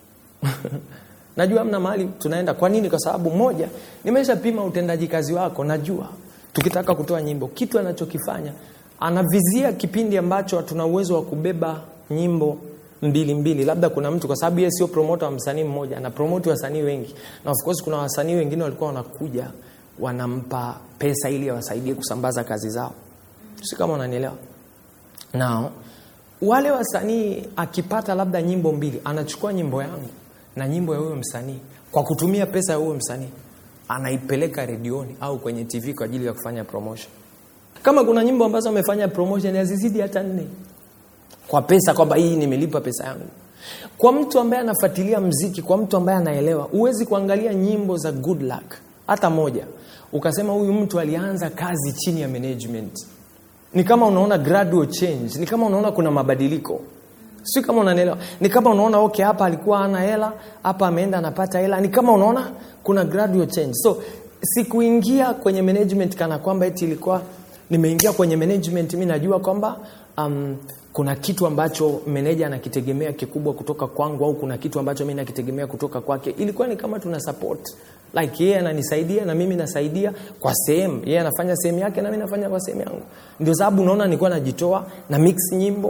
najua amna mahali tunaenda kwa nini kwa sababu moja nimeshapima utendaji kazi wako najua tukitaka kutoa nyimbo kitu anachokifanya anavizia kipindi ambacho tuna uwezo wa kubeba nyimbo mbili mbili labda kuna mtu kwa sababu yeye sio promota wa msanii mmoja ana promoti wasanii wengi na of course kuna wasanii wengine walikuwa wanakuja wanampa pesa ili awasaidie kusambaza kazi zao si kama unanielewa nao wale wasanii akipata labda nyimbo mbili anachukua nyimbo yangu na nyimbo ya huyo msanii kwa kutumia pesa ya huyo msanii anaipeleka redioni au kwenye tv kwa ajili ya kufanya promotion kama kuna nyimbo ambazo amefanya promotion hazizidi hata nne kwa pesa kwamba hii nimelipa pesa yangu kwa mtu ambaye anafuatilia mziki kwa mtu ambaye anaelewa huwezi kuangalia nyimbo za good luck hata moja ukasema huyu mtu alianza kazi chini ya management ni kama unaona gradual change ni kama unaona kuna mabadiliko si kama unanielewa ni kama unaona okay hapa alikuwa ana hela hapa ameenda anapata hela ni kama unaona kuna gradual change so sikuingia kwenye management kana kwamba eti ilikuwa nimeingia kwenye management mi najua kwamba um, kuna kitu ambacho meneja anakitegemea kikubwa kutoka kwangu au kuna kitu ambacho mi nakitegemea kutoka kwake ilikuwa ni kama tuna support like yeye ananisaidia na mimi nasaidia kwa sehemu yeye anafanya sehemu yake na mimi nafanya kwa sehemu yangu ndio sababu unaona nilikuwa najitoa na mix nyimbo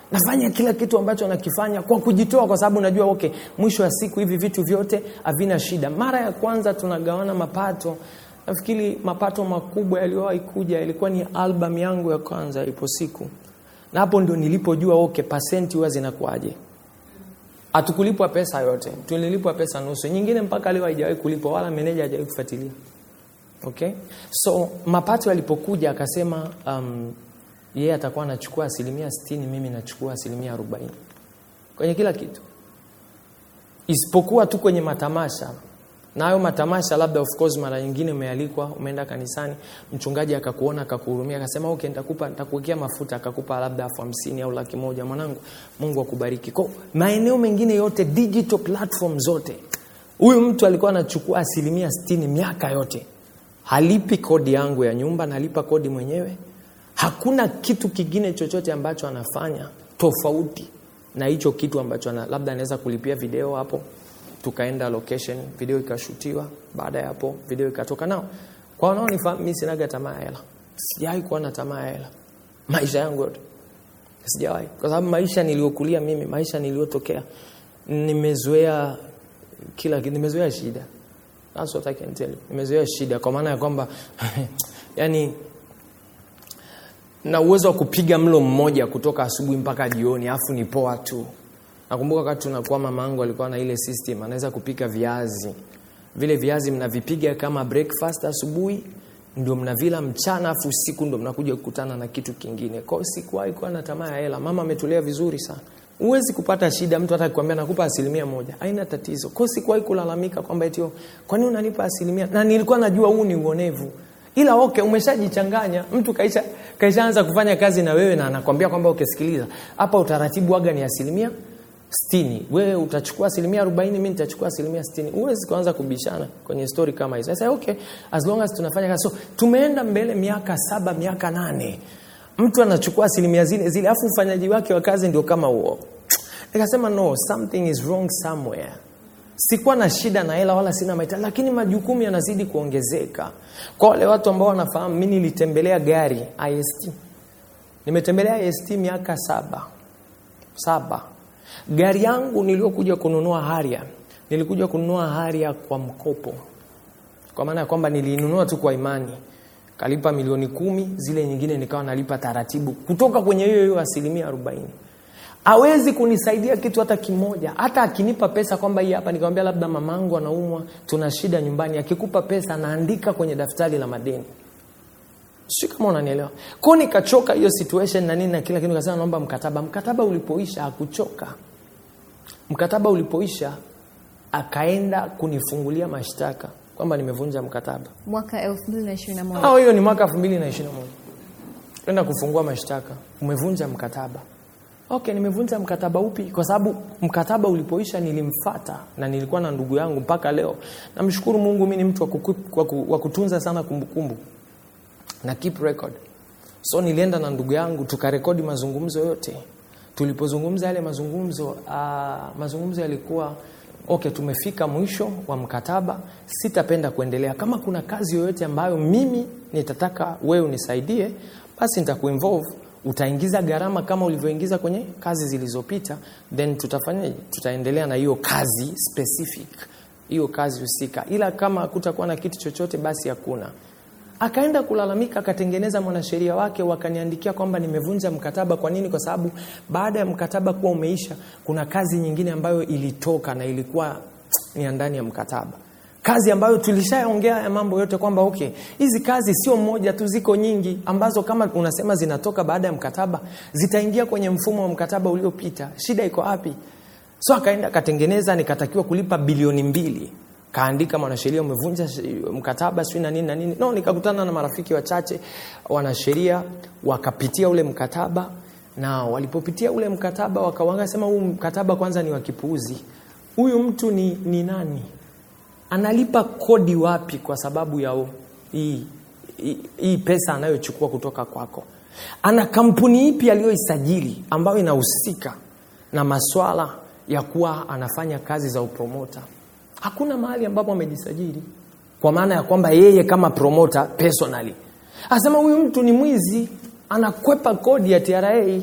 nafanya kila kitu ambacho nakifanya kwa kujitoa kwa sababu najua okay mwisho wa siku hivi vitu vyote havina shida mara ya kwanza tunagawana mapato nafikiri mapato makubwa yaliyowahi kuja yalikuwa ni album yangu ya kwanza ipo siku na hapo ndio nilipojua okay pasenti huwa zinakuaje hatukulipwa pesa yote tulilipwa pesa nusu nyingine mpaka leo haijawahi kulipwa wala meneja hajawahi kufuatilia okay so mapato yalipokuja akasema um, yeye atakuwa anachukua asilimia sitini mimi nachukua asilimia arobaini kwenye kila kitu isipokuwa tu kwenye matamasha na hayo matamasha labda of course mara nyingine umealikwa umeenda kanisani mchungaji akakuona akakuhurumia akasema okay nitakupa nitakuwekea mafuta akakupa labda elfu hamsini au laki moja mwanangu mungu akubariki kwa maeneo mengine yote digital platform zote huyu mtu alikuwa anachukua asilimia sitini miaka yote halipi kodi yangu ya nyumba nalipa kodi mwenyewe hakuna kitu kingine chochote ambacho anafanya tofauti na hicho kitu ambacho ana, labda anaweza kulipia video hapo tukaenda location video ikashutiwa baada ya hapo video ikatoka nao kwa wanaonifahamu mi sinaga tamaa ya hela sijawahi kuwa na tamaa ya hela maisha yangu yote sijawahi kwa sababu maisha niliyokulia mimi maisha niliyotokea nimezoea kila kitu nimezoea shida That's what I can tell you. nimezoea shida kwa maana ya kwamba yani na uwezo wa kupiga mlo mmoja kutoka asubuhi mpaka jioni afu ni poa tu nakumbuka wakati tunakuwa mama yangu alikuwa na ile system anaweza kupika viazi vile viazi mnavipiga kama breakfast asubuhi ndio mnavila mchana afu usiku ndio mnakuja kukutana na kitu kingine kwao sikuwahi kuwa na tamaa ya hela mama ametulea vizuri sana huwezi kupata shida mtu hata kuambia nakupa asilimia moja haina tatizo kwao sikuwahi kulalamika kwamba etio kwani unanipa asilimia na nilikuwa najua huu ni uonevu ila okay umeshajichanganya mtu kaisha kaishaanza kufanya kazi na wewe na anakwambia kwamba ukisikiliza hapa utaratibu waga ni asilimia stini wewe utachukua asilimia arobaini mi nitachukua asilimia stini huwezi kuanza kubishana kwenye story kama hizo sasa okay as long as tunafanya kazi so tumeenda mbele miaka saba miaka nane mtu anachukua asilimia zile zile afu ufanyaji wake wa kazi ndio kama huo nikasema no something is wrong somewhere sikuwa na shida na hela wala sina mahitaji lakini majukumu yanazidi kuongezeka kwa wale watu ambao wanafahamu mi nilitembelea gari ist nimetembelea ist miaka saba saba gari yangu niliyokuja kununua haria nilikuja kununua haria kwa mkopo kwa maana ya kwamba nilinunua tu kwa imani kalipa milioni kumi zile nyingine nikawa nalipa taratibu kutoka kwenye hiyo hiyo asilimia arobaini awezi kunisaidia kitu hata kimoja hata akinipa pesa kwamba hii hapa nikamwambia labda mamangu anaumwa tuna shida nyumbani akikupa pesa anaandika kwenye daftari la madeni si kama unanielewa kwao nikachoka hiyo situation na nini na kila kitu nikasema naomba mkataba mkataba ulipoisha hakuchoka mkataba ulipoisha akaenda kunifungulia mashtaka kwamba nimevunja mkataba mwaka 2021 au hiyo ni mwaka 2021 enda kufungua mashtaka umevunja mkataba okay nimevunja mkataba upi kwa sababu mkataba ulipoisha nilimfata na nilikuwa na ndugu yangu mpaka leo namshukuru mungu mi ni mtu wa kuku- wa ku- wa kutunza sana kumbukumbu na keep record so nilienda na ndugu yangu tukarekodi mazungumzo yote tulipozungumza yale mazungumzo uh, mazungumzo yalikuwa okay tumefika mwisho wa mkataba sitapenda kuendelea kama kuna kazi yoyote ambayo mimi nitataka wewe unisaidie basi nitakuinvolve utaingiza gharama kama ulivyoingiza kwenye kazi zilizopita then tutafanya tutaendelea na hiyo kazi specific hiyo kazi husika ila kama kutakuwa na kitu chochote basi hakuna akaenda kulalamika akatengeneza mwanasheria wake wakaniandikia kwamba nimevunja mkataba kwa nini kwa sababu baada ya mkataba kuwa umeisha kuna kazi nyingine ambayo ilitoka na ilikuwa ni ya ndani ya mkataba kazi ambayo tulishaongea ya mambo yote kwamba okay hizi kazi sio moja tu ziko nyingi ambazo kama unasema zinatoka baada ya mkataba zitaingia kwenye mfumo wa mkataba uliopita shida iko wapi so akaenda akatengeneza nikatakiwa kulipa bilioni mbili kaandika mwanasheria umevunja sh- mkataba sijui na nini na nini no nikakutana na marafiki wachache wanasheria wakapitia ule mkataba na walipopitia ule mkataba wakawanga sema huu mkataba kwanza ni wa kipuuzi huyu mtu ni, ni nani analipa kodi wapi kwa sababu ya u- hii hii- hii pesa anayochukua kutoka kwako ana kampuni ipi aliyoisajili ambayo inahusika na maswala ya kuwa anafanya kazi za upromota hakuna mahali ambapo amejisajili kwa maana ya kwamba yeye kama promota personally anasema huyu mtu ni mwizi anakwepa kodi ya tra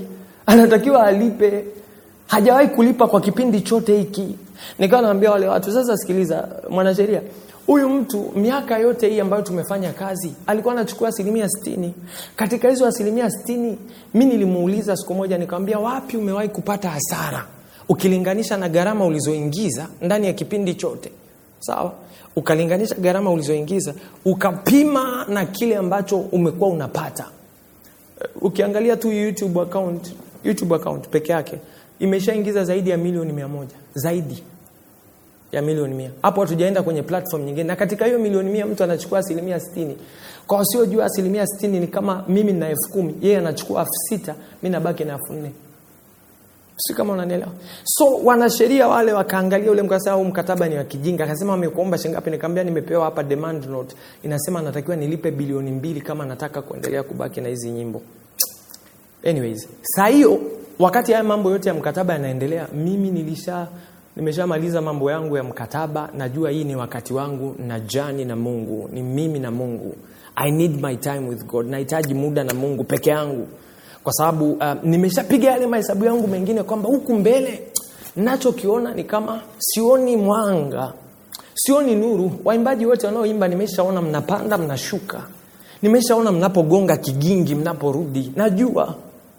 anatakiwa alipe hajawahi kulipa kwa kipindi chote hiki nikawa naambia wale watu sasa sikiliza mwanasheria huyu mtu miaka yote hii ambayo tumefanya kazi alikuwa anachukua asilimia stini katika hizo asilimia stini mi nilimuuliza siku moja nikamwambia wapi umewahi kupata hasara ukilinganisha na gharama ulizoingiza ndani ya kipindi chote sawa ukalinganisha gharama ulizoingiza ukapima na kile ambacho umekuwa unapata ukiangalia tu youtube account youtube account peke yake imeshaingiza zaidi ya milioni mia moja zaidi ya milioni mia hapo hatujaenda kwenye platform nyingine na katika hiyo milioni mia mtu anachukua asilimia stini kwa wasiojua asilimia stini ni kama mimi na elfu kumi yeye anachukua elfu sita mi nabaki na elfu nne si kama unanielewa so wanasheria wale wakaangalia ule mkasema huu mkataba ni wa kijinga akasema wamekuomba shingapi nikamwambia nimepewa hapa demand note inasema natakiwa nilipe bilioni mbili kama nataka kuendelea kubaki na hizi nyimbo anyways saa hiyo wakati haya mambo yote ya mkataba yanaendelea mimi nilisha nimeshamaliza mambo yangu ya mkataba najua hii ni wakati wangu na jani na mungu ni mimi na mungu i need my time with god nahitaji muda na mungu peke yangu kwa sababu uh, nimeshapiga yale mahesabu yangu mengine kwamba huku mbele nachokiona ni kama sioni mwanga sioni nuru waimbaji wote wanaoimba nimeshaona mnapanda mnashuka nimeshaona mnapogonga kigingi mnaporudi najua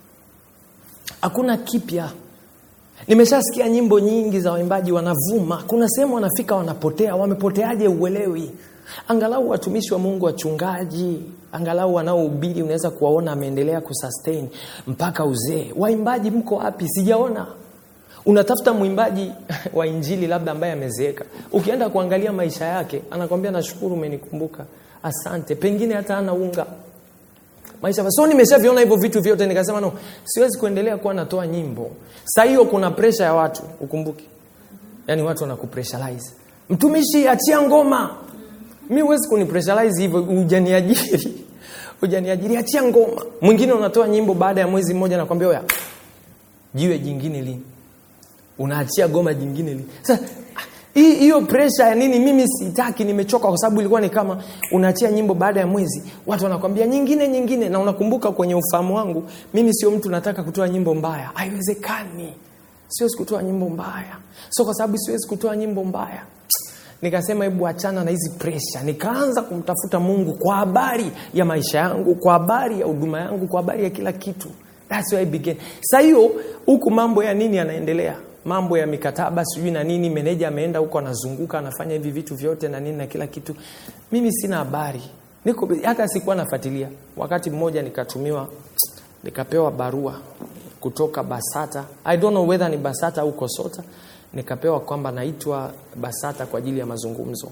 hakuna kipya nimeshasikia nyimbo nyingi za waimbaji wanavuma kuna sehemu wanafika wanapotea wamepoteaje uelewi angalau watumishi wa mungu wachungaji angalau wanaohubiri unaweza kuwaona ameendelea kusustain mpaka uzee waimbaji mko wapi sijaona unatafuta mwimbaji wa injili labda ambaye amezeeka ukienda kuangalia maisha yake anakwambia nashukuru umenikumbuka asante pengine hata ana unga maisha so nimeshaviona hivyo vitu vyote nikasema no siwezi kuendelea kuwa natoa nyimbo saa hiyo kuna presha ya watu ukumbuke yaani watu wanakupressurize mtumishi achia ngoma mi huwezi kunipressurize hivyo ujaniajiri ujaniajiri achia ngoma mwingine unatoa nyimbo baada ya mwezi mmoja nakwambia oya jiwe jingine lini unaachia goma jingine lini sasa hii hiyo presha ya nini mimi sitaki nimechoka kwa sababu ilikuwa ni kama unaachia nyimbo baada ya mwezi watu wanakwambia nyingine nyingine na unakumbuka kwenye ufahamu wangu mimi sio mtu nataka kutoa nyimbo mbaya haiwezekani siwezi kutoa nyimbo mbaya so kwa sababu siwezi kutoa nyimbo mbaya nikasema hebu achana na hizi presha nikaanza kumtafuta mungu kwa habari ya maisha yangu kwa habari ya huduma yangu kwa habari ya kila kitu That's where I began. Sa hiyo huku mambo ya nini yanaendelea mambo ya mikataba sijui na nini meneja ameenda huko anazunguka anafanya hivi vitu vyote na nini na kila kitu mimi sina habari niko hata sikuwa nafuatilia wakati mmoja nikatumiwa nikapewa barua kutoka basata i don't know whether ni basata au kosota nikapewa kwamba naitwa basata kwa ajili ya mazungumzo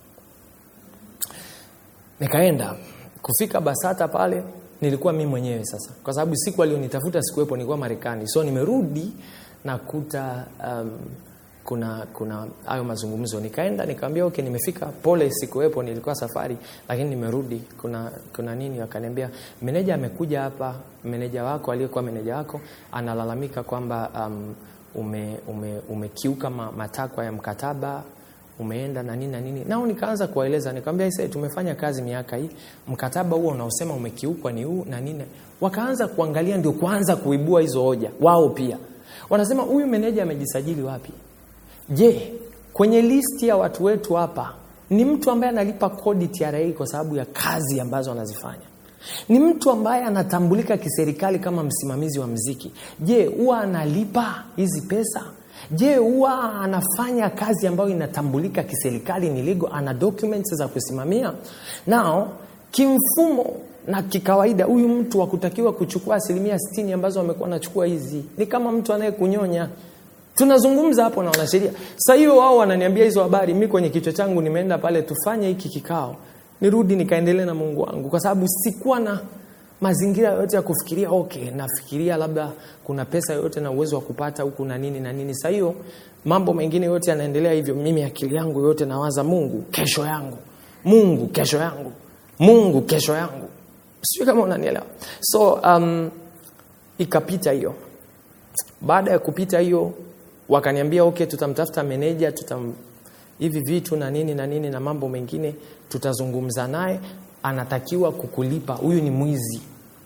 nikaenda kufika basata pale nilikuwa mi mwenyewe sasa kwa sababu siku alionitafuta sikuwepo nilikuwa marekani so nimerudi nakuta um, kuna kuna hayo mazungumzo nikaenda nikamwambia okay nimefika pole sikuwepo nilikuwa safari lakini nimerudi kuna kuna nini wakaniambia meneja amekuja hapa meneja wako aliyekuwa meneja wako analalamika kwamba um, ume, ume, umekiuka ma, matakwa ya mkataba umeenda na nini na nini nao nikaanza kuwaeleza nikamwambia sasa tumefanya kazi miaka hii mkataba huo unaosema umekiukwa ni huu na nini wakaanza kuangalia ndio kuanza kuibua hizo hoja wao pia wanasema huyu meneja amejisajili wapi je kwenye listi ya watu wetu hapa ni mtu ambaye analipa kodi TRA kwa sababu ya kazi ambazo anazifanya ni mtu ambaye anatambulika kiserikali kama msimamizi wa mziki je huwa analipa hizi pesa je huwa anafanya kazi ambayo inatambulika kiserikali ni legal ana documents za kusimamia nao kimfumo na kikawaida huyu mtu wakutakiwa kuchukua asilimia stini ambazo amekuwa anachukua hizi ni kama mtu anayekunyonya tunazungumza hapo na wanasheria sa hiyo wao wananiambia hizo habari mi kwenye kichwa changu nimeenda pale tufanye hiki kikao nirudi nikaendelee na mungu wangu kwa sababu sikuwa na mazingira yoyote ya kufikiria okay nafikiria labda kuna pesa yoyote na uwezo wa kupata huku na nini na nini sa hiyo mambo mengine yote yanaendelea hivyo mimi akili yangu yote nawaza mungu kesho yangu mungu kesho yangu mungu kesho yangu sijui kama unanielewa so um, ikapita hiyo baada ya kupita hiyo wakaniambia okay tutamtafuta meneja tutam hivi vitu na nini na nini na mambo mengine tutazungumza naye anatakiwa kukulipa huyu ni mwizi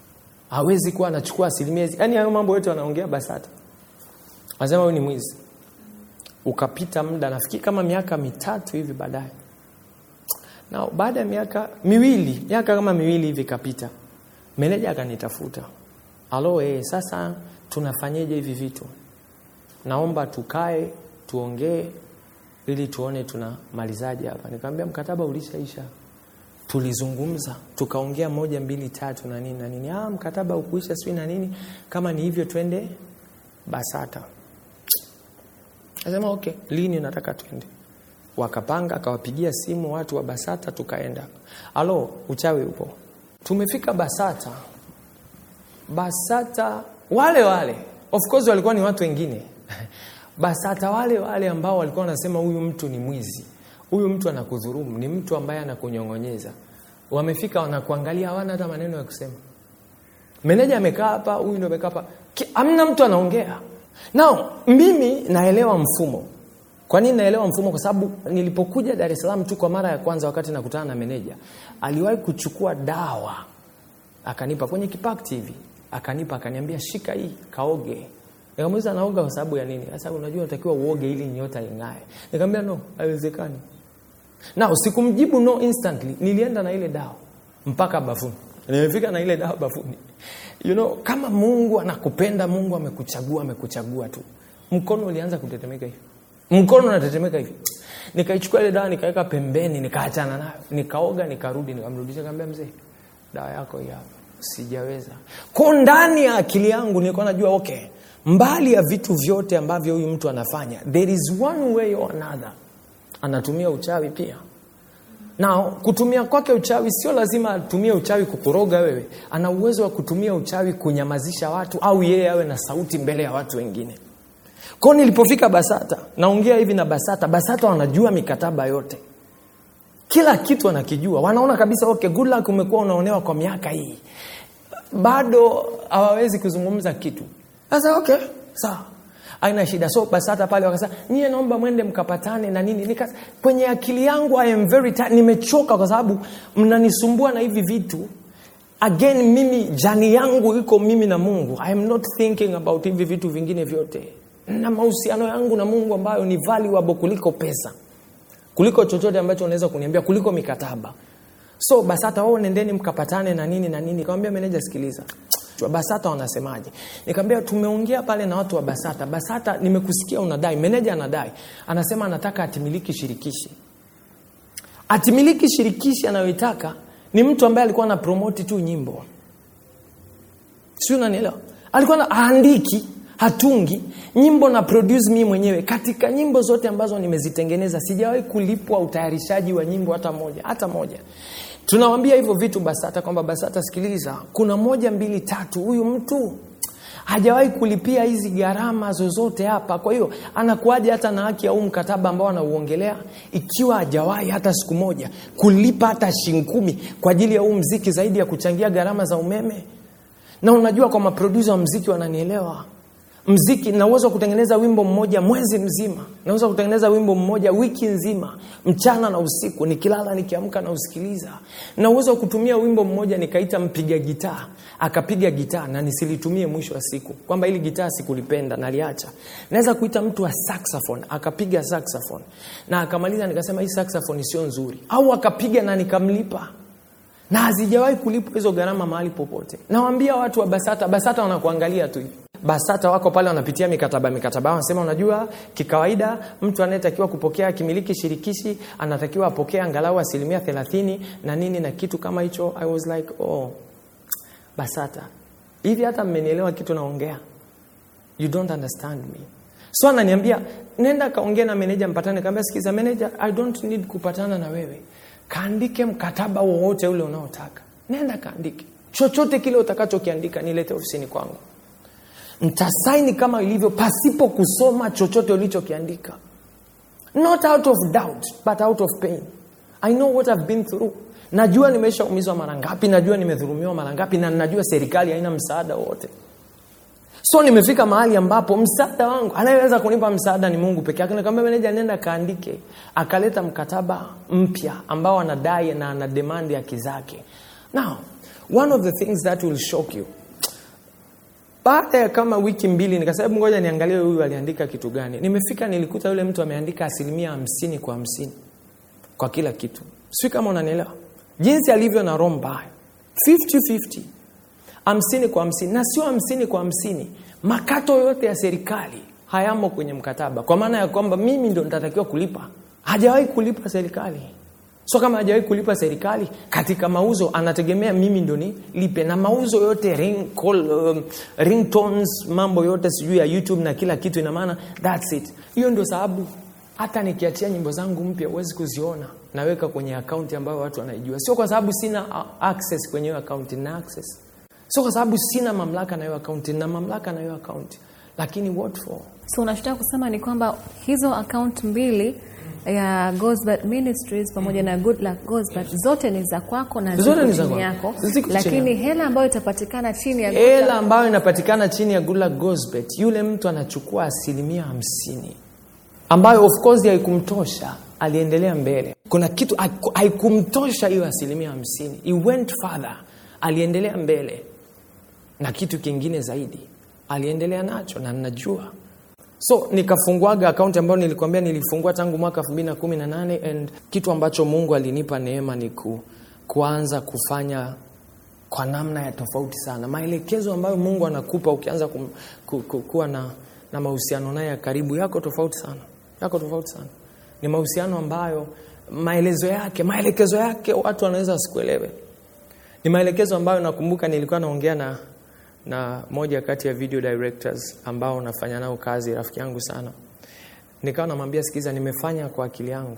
hawezi kuwa anachukua asilimia hizi yaani hayo mambo yote wanaongea basata anasema huyu ni mwizi ukapita muda nafikiri kama miaka mitatu hivi baadaye na baada ya miaka miwili miaka kama miwili hivi ikapita meneja akanitafuta alo eh, sasa tunafanyeje hivi vitu naomba tukae tuongee ili tuone tunamalizaje hapa nikamwambia mkataba ulishaisha tulizungumza tukaongea moja mbili tatu na nini na nini ah, mkataba ukuisha sijui na nini kama ni hivyo twende basata Nasema okay, lini nataka twende? Wakapanga, akawapigia simu watu wa Basata, tukaenda. Alo, uchawi upo. Tumefika Basata. Basata wale wale, of course walikuwa ni watu wengine Basata wale wale ambao walikuwa wanasema huyu mtu ni mwizi, huyu mtu anakudhurumu, ni mtu ambaye anakunyong'onyeza. Wamefika wanakuangalia, hawana hata maneno ya kusema. Meneja amekaa hapa, huyu ndio amekaa hapa, Ki- hamna mtu anaongea. Now mimi naelewa mfumo. Kwa nini naelewa mfumo? Kwa sababu nilipokuja Dar es Salaam tu kwa mara ya kwanza, wakati nakutana na meneja, aliwahi kuchukua dawa akanipa kwenye kipakti hivi, akanipa akaniambia, shika hii kaoge. Nikamuuliza naoga kwa sababu ya nini? Sasa unajua unatakiwa uoge ili nyota ing'ae. Nikamwambia no, haiwezekani. Na sikumjibu no instantly, nilienda na ile dawa mpaka bafuni. Nimefika na ile dawa bafuni. You know, kama Mungu anakupenda, Mungu amekuchagua, amekuchagua tu. Mkono ulianza kutetemeka hivi. Mkono unatetemeka hivi. Nikaichukua ile dawa nikaweka pembeni, nikaachana nayo. Nikaoga, nikarudi, nikamrudisha nikamwambia mzee, dawa yako hii hapa. Sijaweza. Kwa ndani ya akili yangu nilikuwa najua okay, mbali ya vitu vyote ambavyo huyu mtu anafanya, there is one way or another. Anatumia uchawi pia. Na kutumia kwake uchawi sio lazima atumie uchawi kukuroga wewe. Ana uwezo wa kutumia uchawi kunyamazisha watu au yeye awe na sauti mbele ya watu wengine. Kwa hiyo nilipofika Basata, naongea hivi na Basata, Basata wanajua mikataba yote. Kila kitu wanakijua. Wanaona kabisa okay, good luck umekuwa unaonewa kwa miaka hii. Bado hawawezi kuzungumza kitu. Sasa okay, sawa. Haina shida. So Basata pale wakasema, "Nyie naomba mwende mkapatane na nini." Nika kwenye akili yangu I am very tired. Nimechoka kwa sababu mnanisumbua na hivi vitu. Again mimi jani yangu iko mimi na Mungu. I am not thinking about hivi vitu vingine vyote. Na mahusiano yangu na Mungu ambayo ni valuable kuliko pesa. Kuliko chochote ambacho unaweza kuniambia kuliko mikataba. So Basata wao nendeni mkapatane na nini na nini. Nikamwambia meneja sikiliza. Basata wanasemaje? Nikamwambia tumeongea pale na watu wa Basata. Basata nimekusikia unadai, meneja anadai. Anasema anataka atimiliki shirikishi. Atimiliki shirikishi anayoitaka ni mtu ambaye alikuwa ana promote tu nyimbo. Sio unanielewa? Alikuwa na aandiki, hatungi nyimbo na produce mimi mwenyewe. Katika nyimbo zote ambazo nimezitengeneza sijawahi kulipwa utayarishaji wa nyimbo hata moja, hata moja. Tunawambia hivyo vitu Basata kwamba Basata, sikiliza, kuna moja mbili tatu, huyu mtu hajawahi kulipia hizi gharama zozote hapa. Kwa hiyo anakuaje hata na haki ya huu mkataba ambao anauongelea, ikiwa hajawahi hata siku moja kulipa hata shilingi kumi kwa ajili ya huu mziki, zaidi ya kuchangia gharama za umeme. Na unajua kwa maprodusa wa mziki wananielewa mziki na uwezo wa kutengeneza wimbo mmoja mwezi mzima naweza kutengeneza wimbo mmoja wiki nzima mchana na usiku nikilala nikiamka na usikiliza na uwezo wa kutumia wimbo mmoja nikaita mpiga gitaa akapiga gitaa na nisilitumie mwisho wa siku kwamba ili gitaa sikulipenda naliacha naweza kuita mtu wa saxophone akapiga saxophone na akamaliza nikasema hii saxophone sio nzuri au akapiga na nikamlipa na hazijawahi kulipwa hizo gharama mahali popote nawambia watu wa basata basata wanakuangalia tu hivi basata wako pale wanapitia mikataba mikataba wanasema unajua kikawaida mtu anayetakiwa kupokea kimiliki shirikishi anatakiwa apokee angalau asilimia thelathini na nini na kitu kama hicho i was like oh basata hivi hata mmenielewa kitu naongea you don't understand me so ananiambia nenda kaongea na meneja mpatane kaambia sikiza meneja i don't need kupatana na wewe kaandike mkataba wowote ule unaotaka nenda kaandike chochote kile utakachokiandika nilete ofisini kwangu ntasaini kama ilivyo pasipo kusoma chochote ulichokiandika not out of doubt but out of pain i know what I've been through najua nimeshaumizwa mara ngapi najua nimedhurumiwa mara ngapi na najua serikali haina msaada wote so nimefika mahali ambapo msaada wangu anayeweza kunipa msaada ni mungu peke yake nikamwambia meneja nenda kaandike akaleta mkataba mpya ambao anadai na ana demand haki zake now one of the things that will shock you baada ya kama wiki mbili nikasema hebu ngoja niangalie huyu aliandika kitu gani nimefika nilikuta yule mtu ameandika asilimia hamsini kwa hamsini kwa kila kitu sijui kama unanielewa jinsi alivyo na roho mbaya 50-50 hamsini kwa hamsini na sio hamsini kwa hamsini makato yote ya serikali hayamo kwenye mkataba kwa maana ya kwamba mimi ndo nitatakiwa kulipa hajawahi kulipa serikali so kama hajawahi kulipa serikali katika mauzo anategemea mimi ndo nilipe na mauzo yote ring, call, um, ringtones mambo yote sijui ya youtube na kila kitu ina maana thats it hiyo ndio sababu hata nikiachia nyimbo zangu mpya huwezi kuziona naweka kwenye akaunti ambayo watu wanaijua sio kwa sababu sina uh, access kwenye hiyo akaunti na access sio kwa sababu sina mamlaka na hiyo akaunti na mamlaka na hiyo akaunti lakini what for so unachotaka kusema ni kwamba hizo account mbili ya Gosbert Ministries pamoja na Good Luck Gosbert zote ni za kwako na Zote ziko ni za chini kwangu. yako, Ziko chini lakini hela ambayo itapatikana chini ya Good hela Luck- ambayo inapatikana chini ya Gula Gosbet, yule mtu anachukua asilimia hamsini ambayo of course haikumtosha, aliendelea mbele. Kuna kitu haiku- haikumtosha hiyo asilimia hamsini, he went further, aliendelea mbele na kitu kingine zaidi aliendelea nacho, na ninajua so nikafunguaga akaunti ambayo nilikwambia nilifungua tangu mwaka 2018 and kitu ambacho Mungu alinipa neema ni ku, kuanza kufanya kwa namna ya tofauti sana maelekezo ambayo mungu anakupa ukianza kum, ku, ku, kuwa na, na mahusiano naye ya karibu yako tofauti sana yako tofauti sana ni mahusiano ambayo maelezo yake maelekezo yake watu wanaweza wasikuelewe ni maelekezo ambayo nakumbuka nilikuwa naongea na na moja kati ya video directors ambao nafanya nao kazi rafiki yangu sana nikawa namwambia sikiza nimefanya kwa akili yangu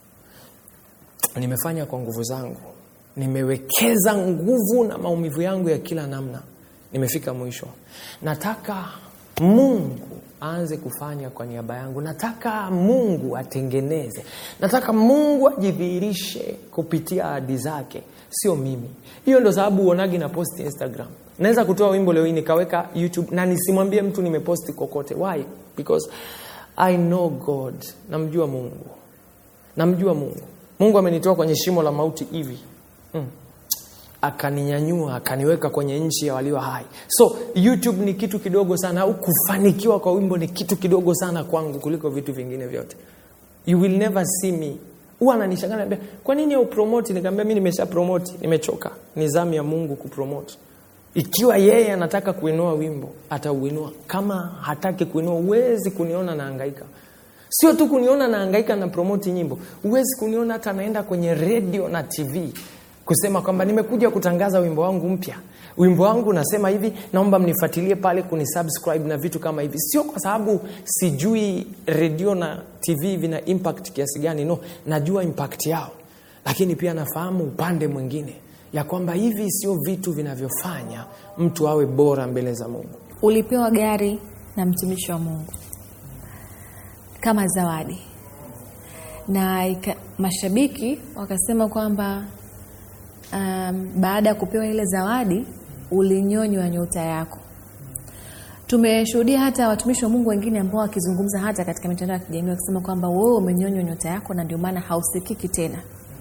nimefanya kwa nguvu zangu nimewekeza nguvu na maumivu yangu ya kila namna nimefika mwisho nataka mungu aanze kufanya kwa niaba yangu nataka mungu atengeneze nataka mungu ajidhihirishe kupitia ahadi zake sio mimi hiyo ndo sababu uonagi na post instagram naweza kutoa wimbo leo hii nikaweka youtube na nisimwambie mtu nimeposti kokote why because i know god namjua mungu namjua mungu mungu amenitoa kwenye shimo la mauti hivi mm. akaninyanyua akaniweka kwenye nchi ya walio hai so youtube ni kitu kidogo sana au kufanikiwa kwa wimbo ni kitu kidogo sana kwangu kuliko vitu vingine vyote you will never see me huwa ananishangaa naambia kwa nini upromoti nikaambia mi nimesha promoti nimechoka ni zamu ya mungu kupromoti ikiwa yeye anataka kuinua wimbo atauinua kama hataki kuinua huwezi kuniona naangaika sio tu kuniona naangaika na promoti nyimbo huwezi kuniona hata naenda kwenye redio na tv kusema kwamba nimekuja kutangaza wimbo wangu mpya wimbo wangu unasema hivi naomba mnifuatilie pale kunisubscribe na vitu kama hivi sio kwa sababu sijui redio na tv vina impact kiasi gani no najua impact yao lakini pia nafahamu upande mwingine ya kwamba hivi sio vitu vinavyofanya mtu awe bora mbele za mungu ulipewa gari na mtumishi wa Mungu kama zawadi na ika, mashabiki wakasema kwamba um, baada ya kupewa ile zawadi ulinyonywa nyota yako. Tumeshuhudia hata watumishi wa Mungu wengine ambao wakizungumza hata katika mitandao ya kijamii wakisema kwamba wewe umenyonywa nyota yako na ndio maana hausikiki tena.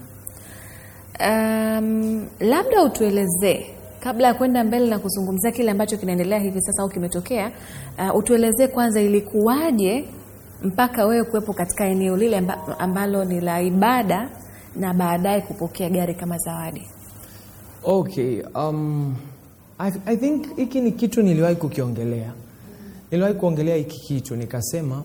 Um, labda utuelezee kabla ya kwenda mbele na kuzungumzia kile ambacho kinaendelea hivi sasa au kimetokea, uh, utuelezee kwanza ilikuwaje mpaka wewe kuwepo katika eneo lile amba, ambalo ni la ibada na baadaye kupokea gari kama zawadi. okay um, I, i think hiki ni kitu niliwahi kukiongelea niliwahi kuongelea hiki kitu nikasema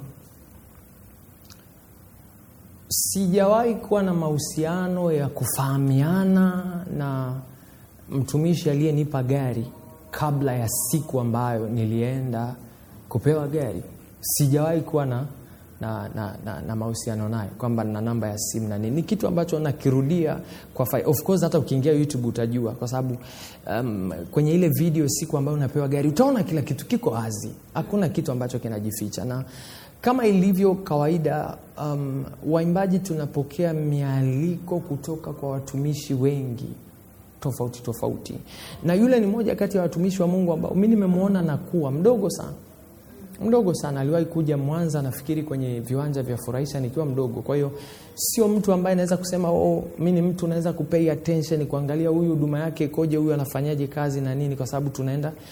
sijawahi kuwa na mahusiano ya kufahamiana na mtumishi aliyenipa gari kabla ya siku ambayo nilienda kupewa gari sijawahi kuwa na na, na, na, na mahusiano naye kwamba na namba ya simu na nini ni kitu ambacho nakirudia kwa fai. of course hata ukiingia youtube utajua kwa sababu um, kwenye ile video siku ambayo unapewa gari utaona kila kitu kiko wazi hakuna kitu ambacho kinajificha na kama ilivyo kawaida um, waimbaji tunapokea mialiko kutoka kwa watumishi wengi tofauti tofauti na yule ni moja kati ya watumishi wa mungu ambao mi nimemwona nakuwa mdogo sana mdogo sana aliwahi kuja mwanza nafikiri kwenye viwanja vya furahisha nikiwa mdogo kwa hiyo sio mtu ambaye naweza kusema oh, mi ni mtu naweza kupay attention kuangalia huyu huduma yake ikoje huyu anafanyaje kazi na nini kwa sababu tunaenda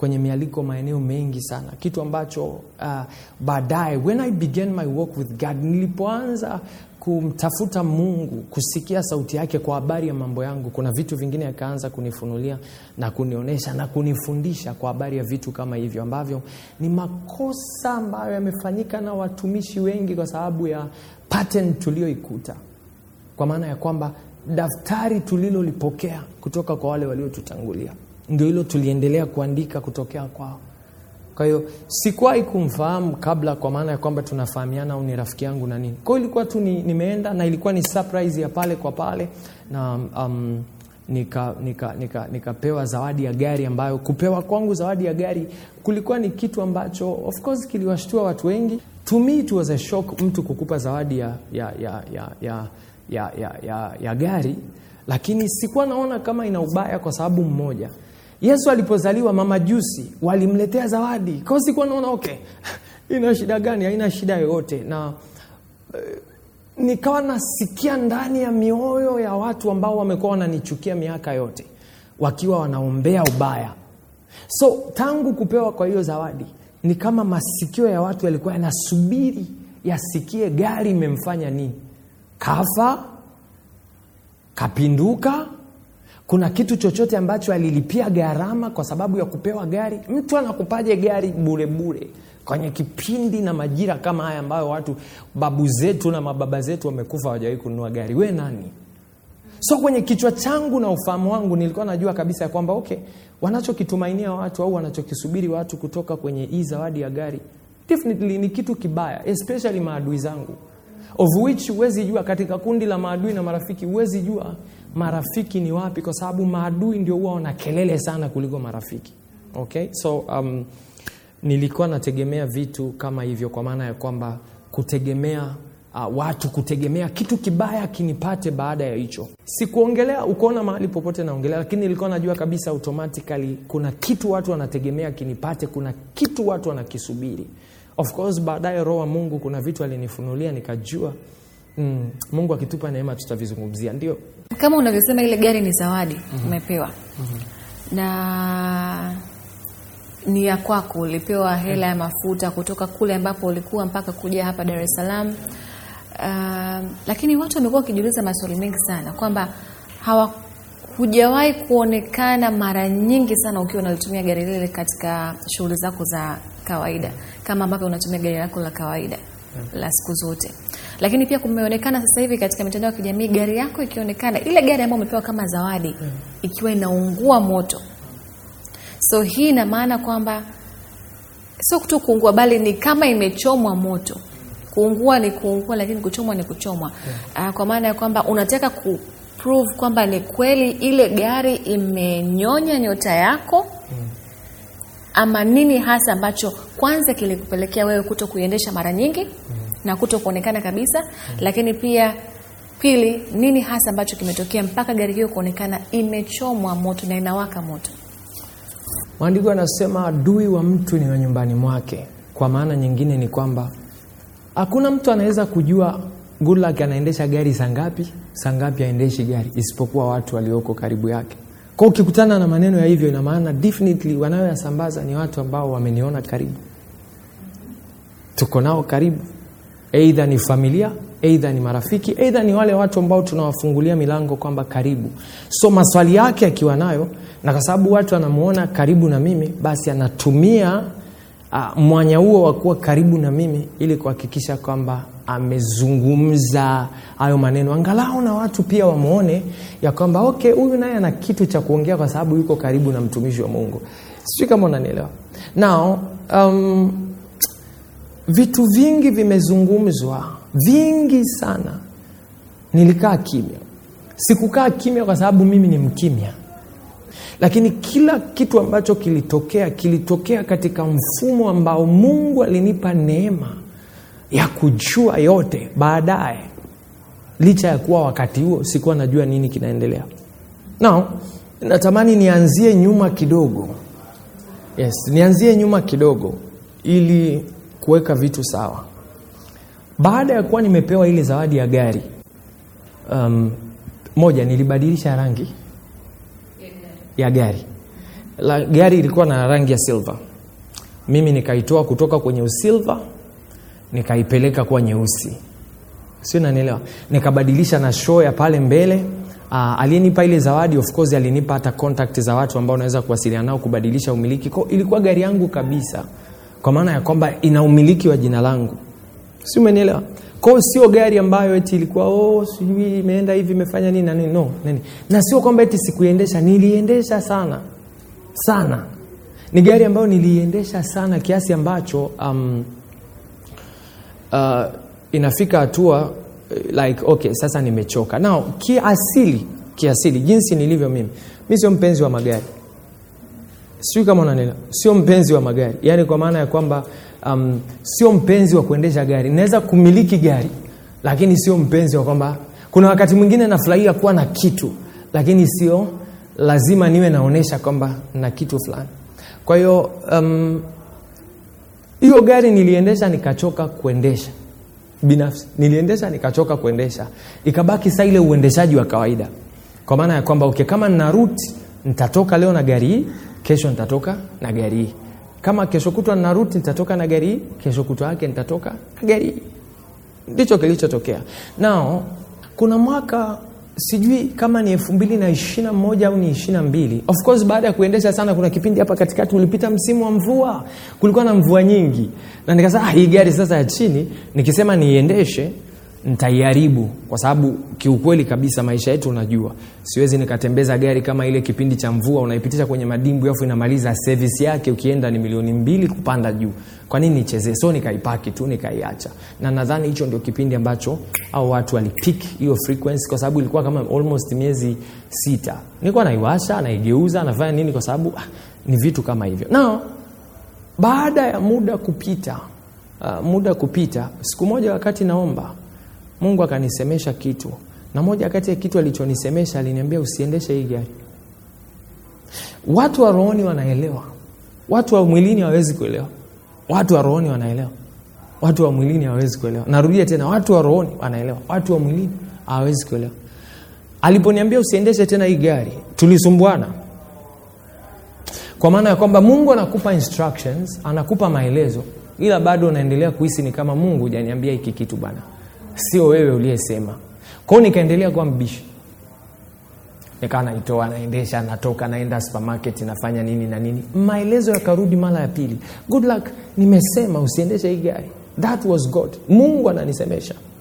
kwenye mialiko maeneo mengi sana kitu ambacho uh, baadaye when i began my walk with god nilipoanza kumtafuta mungu kusikia sauti yake kwa habari ya mambo yangu kuna vitu vingine akaanza kunifunulia na kunionyesha na kunifundisha kwa habari ya vitu kama hivyo ambavyo ni makosa ambayo yamefanyika na watumishi wengi kwa sababu ya pattern tulioikuta kwa maana ya kwamba daftari tulilolipokea kutoka kwa wale waliotutangulia ndio hilo tuliendelea kuandika kutokea kwao kwa hiyo sikuwahi kumfahamu kabla kwa maana ya kwamba tunafahamiana au ni rafiki yangu na nini kwao ilikuwa tu ni, nimeenda na ilikuwa ni surprise ya pale kwa pale na um, nikapewa nika, nika, nika zawadi ya gari ambayo kupewa kwangu zawadi ya gari kulikuwa ni kitu ambacho of course kiliwashtua watu wengi to me it was a shock mtu kukupa zawadi ya, ya, ya, ya, ya, ya, ya, ya, ya gari lakini sikuwa naona kama ina ubaya kwa sababu mmoja yesu alipozaliwa mama jusi walimletea zawadi kwao sikuwa naona okay ina shida gani haina shida yoyote na uh, nikawa nasikia ndani ya mioyo ya watu ambao wamekuwa wananichukia miaka yote wakiwa wanaombea ubaya so tangu kupewa kwa hiyo zawadi ni kama masikio ya watu yalikuwa yanasubiri yasikie gari imemfanya nini kafa kapinduka kuna kitu chochote ambacho alilipia gharama kwa sababu ya kupewa gari mtu anakupaje gari burebure kwenye kipindi na majira kama haya ambayo watu babu zetu na mababa zetu wamekufa hawajawahi kununua gari we nani so kwenye kichwa changu na ufahamu wangu nilikuwa najua kabisa ya kwamba okay wanachokitumainia watu au wanachokisubiri watu kutoka kwenye hii zawadi ya gari definitely ni kitu kibaya especially maadui zangu of which huwezi jua katika kundi la maadui na marafiki huwezi jua marafiki ni wapi kwa sababu maadui ndio huwa wana kelele sana kuliko marafiki okay so um, nilikuwa nategemea vitu kama hivyo kwa maana ya kwamba kutegemea uh, watu kutegemea kitu kibaya kinipate baada ya hicho sikuongelea ukuona mahali popote naongelea lakini nilikuwa najua kabisa automatically kuna kitu watu wanategemea kinipate kuna kitu watu wanakisubiri of course baadaye roho wa mungu kuna vitu alinifunulia nikajua mm, mungu akitupa neema tutavizungumzia ndio kama unavyosema ile gari ni zawadi mm-hmm. umepewa mm-hmm. na ni ya kwako ulipewa hela ya mafuta kutoka kule ambapo ulikuwa mpaka kuja hapa dar es salaam uh, lakini watu wamekuwa wakijiuliza maswali mengi sana kwamba hawa hujawahi kuonekana mara nyingi sana ukiwa unalitumia gari lile katika shughuli zako za kawaida kama ambavyo unatumia gari lako la kawaida yeah. la siku zote lakini pia kumeonekana sasa hivi katika mitandao ya kijamii gari yako ikionekana ile gari ambayo umepewa kama zawadi yeah. ikiwa inaungua moto so hii ina maana kwamba sio tu kuungua bali ni kama imechomwa moto kuungua ni kuungua lakini kuchomwa ni kuchomwa yeah. uh, kwa maana ya kwamba unataka ku prove kwamba ni kweli ile gari imenyonya nyota yako mm. ama nini hasa ambacho kwanza kilikupelekea wewe kuto kuiendesha mara nyingi mm. na kuto kuonekana kabisa mm. lakini pia pili nini hasa ambacho kimetokea mpaka gari hiyo kuonekana imechomwa moto na inawaka moto maandiko yanasema adui wa mtu ni wa nyumbani mwake kwa maana nyingine ni kwamba hakuna mtu anaweza kujua Goodluck anaendesha gari saa ngapi saa ngapi aendeshi gari isipokuwa watu walioko karibu yake kwa ukikutana na maneno ya hivyo ina maana definitely wanayoyasambaza ni watu ambao wameniona karibu tuko nao karibu eidha ni familia eidha ni marafiki eidha ni wale watu ambao tunawafungulia milango kwamba karibu so maswali yake akiwa nayo na kwa sababu watu anamuona karibu na mimi basi anatumia uh, mwanya huo wa kuwa karibu na mimi ili kuhakikisha kwamba amezungumza hayo maneno angalau na watu pia wamwone ya kwamba okay huyu naye ana kitu cha kuongea kwa sababu yuko karibu na mtumishi wa mungu sijui kama unanielewa now um, vitu vingi vimezungumzwa vingi sana nilikaa kimya sikukaa kimya kwa sababu mimi ni mkimya lakini kila kitu ambacho kilitokea kilitokea katika mfumo ambao mungu alinipa neema ya kujua yote baadaye licha ya kuwa wakati huo sikuwa najua nini kinaendelea now natamani nianzie nyuma kidogo yes nianzie nyuma kidogo ili kuweka vitu sawa baada ya kuwa nimepewa ile zawadi ya gari um, moja nilibadilisha rangi ya gari la, gari ilikuwa na rangi ya silver mimi nikaitoa kutoka kwenye usilva nikaipeleka kuwa nyeusi sio nanielewa nikabadilisha na show ya pale mbele uh, aliyenipa ile zawadi of course alinipa hata contact za watu ambao unaweza kuwasiliana nao kubadilisha umiliki ko ilikuwa gari yangu kabisa kwa maana ya kwamba ina umiliki wa jina langu si umenielewa kwao sio gari ambayo eti ilikuwa oh, sijui imeenda hivi imefanya nini na nini no nini na sio kwamba eti sikuiendesha niliendesha sana sana ni gari ambayo niliiendesha sana kiasi ambacho um, uh, inafika hatua like okay sasa nimechoka nao kiasili kiasili jinsi nilivyo mimi mi sio mpenzi wa magari sijui kama unanielewa sio mpenzi wa magari yaani kwa maana ya kwamba um, sio mpenzi wa kuendesha gari naweza kumiliki gari lakini sio mpenzi wa kwamba kuna wakati mwingine nafurahia kuwa na kitu lakini sio lazima niwe naonyesha kwamba na kitu fulani kwa hiyo um, hiyo gari niliendesha nikachoka kuendesha binafsi niliendesha nikachoka kuendesha ikabaki saa ile uendeshaji wa kawaida kwa maana ya kwamba okay, kama nina ruti nitatoka leo na gari hii kesho nitatoka na gari hii kama kesho kutwa nina ruti nitatoka na gari hii kesho kutwa yake nitatoka na gari hii ndicho kilichotokea nao kuna mwaka sijui kama ni elfu mbili na ishirina moja au ni ishirina mbili of course baada ya kuendesha sana kuna kipindi hapa katikati ulipita msimu wa mvua kulikuwa na mvua nyingi na nikasema ah, hii gari sasa ya chini nikisema niiendeshe nitaiharibu kwa sababu kiukweli kabisa maisha yetu unajua siwezi nikatembeza gari kama ile kipindi cha mvua unaipitisha kwenye madimbu afu inamaliza service yake ukienda ni milioni mbili kupanda juu kwa nini nichezee so nikaipaki tu nikaiacha na nadhani hicho ndio kipindi ambacho au watu walipik hiyo frequency kwa sababu ilikuwa kama almost miezi sita nilikuwa naiwasha naigeuza nafanya nini kwa sababu ah, ni vitu kama hivyo nao baada ya muda kupita uh, muda kupita siku moja wakati naomba mungu akanisemesha kitu na moja kati ya kitu alichonisemesha aliniambia usiendeshe hii gari watu wa rohoni wanaelewa watu wa mwilini hawawezi kuelewa watu wa rohoni wanaelewa watu wa mwilini hawawezi kuelewa narudia tena watu wa rohoni wanaelewa watu wa mwilini hawawezi kuelewa aliponiambia usiendeshe tena hii gari tulisumbuana kwa maana ya kwamba mungu anakupa instructions anakupa maelezo ila bado unaendelea kuhisi ni kama mungu hujaniambia hiki kitu bana sio wewe uliyesema kwao nikaendelea kuwa mbishi nikawa naitoa naendesha natoka naenda supermarket nafanya nini na nini maelezo yakarudi mara ya pili good luck nimesema usiendeshe hii gari that was god mungu ananisemesha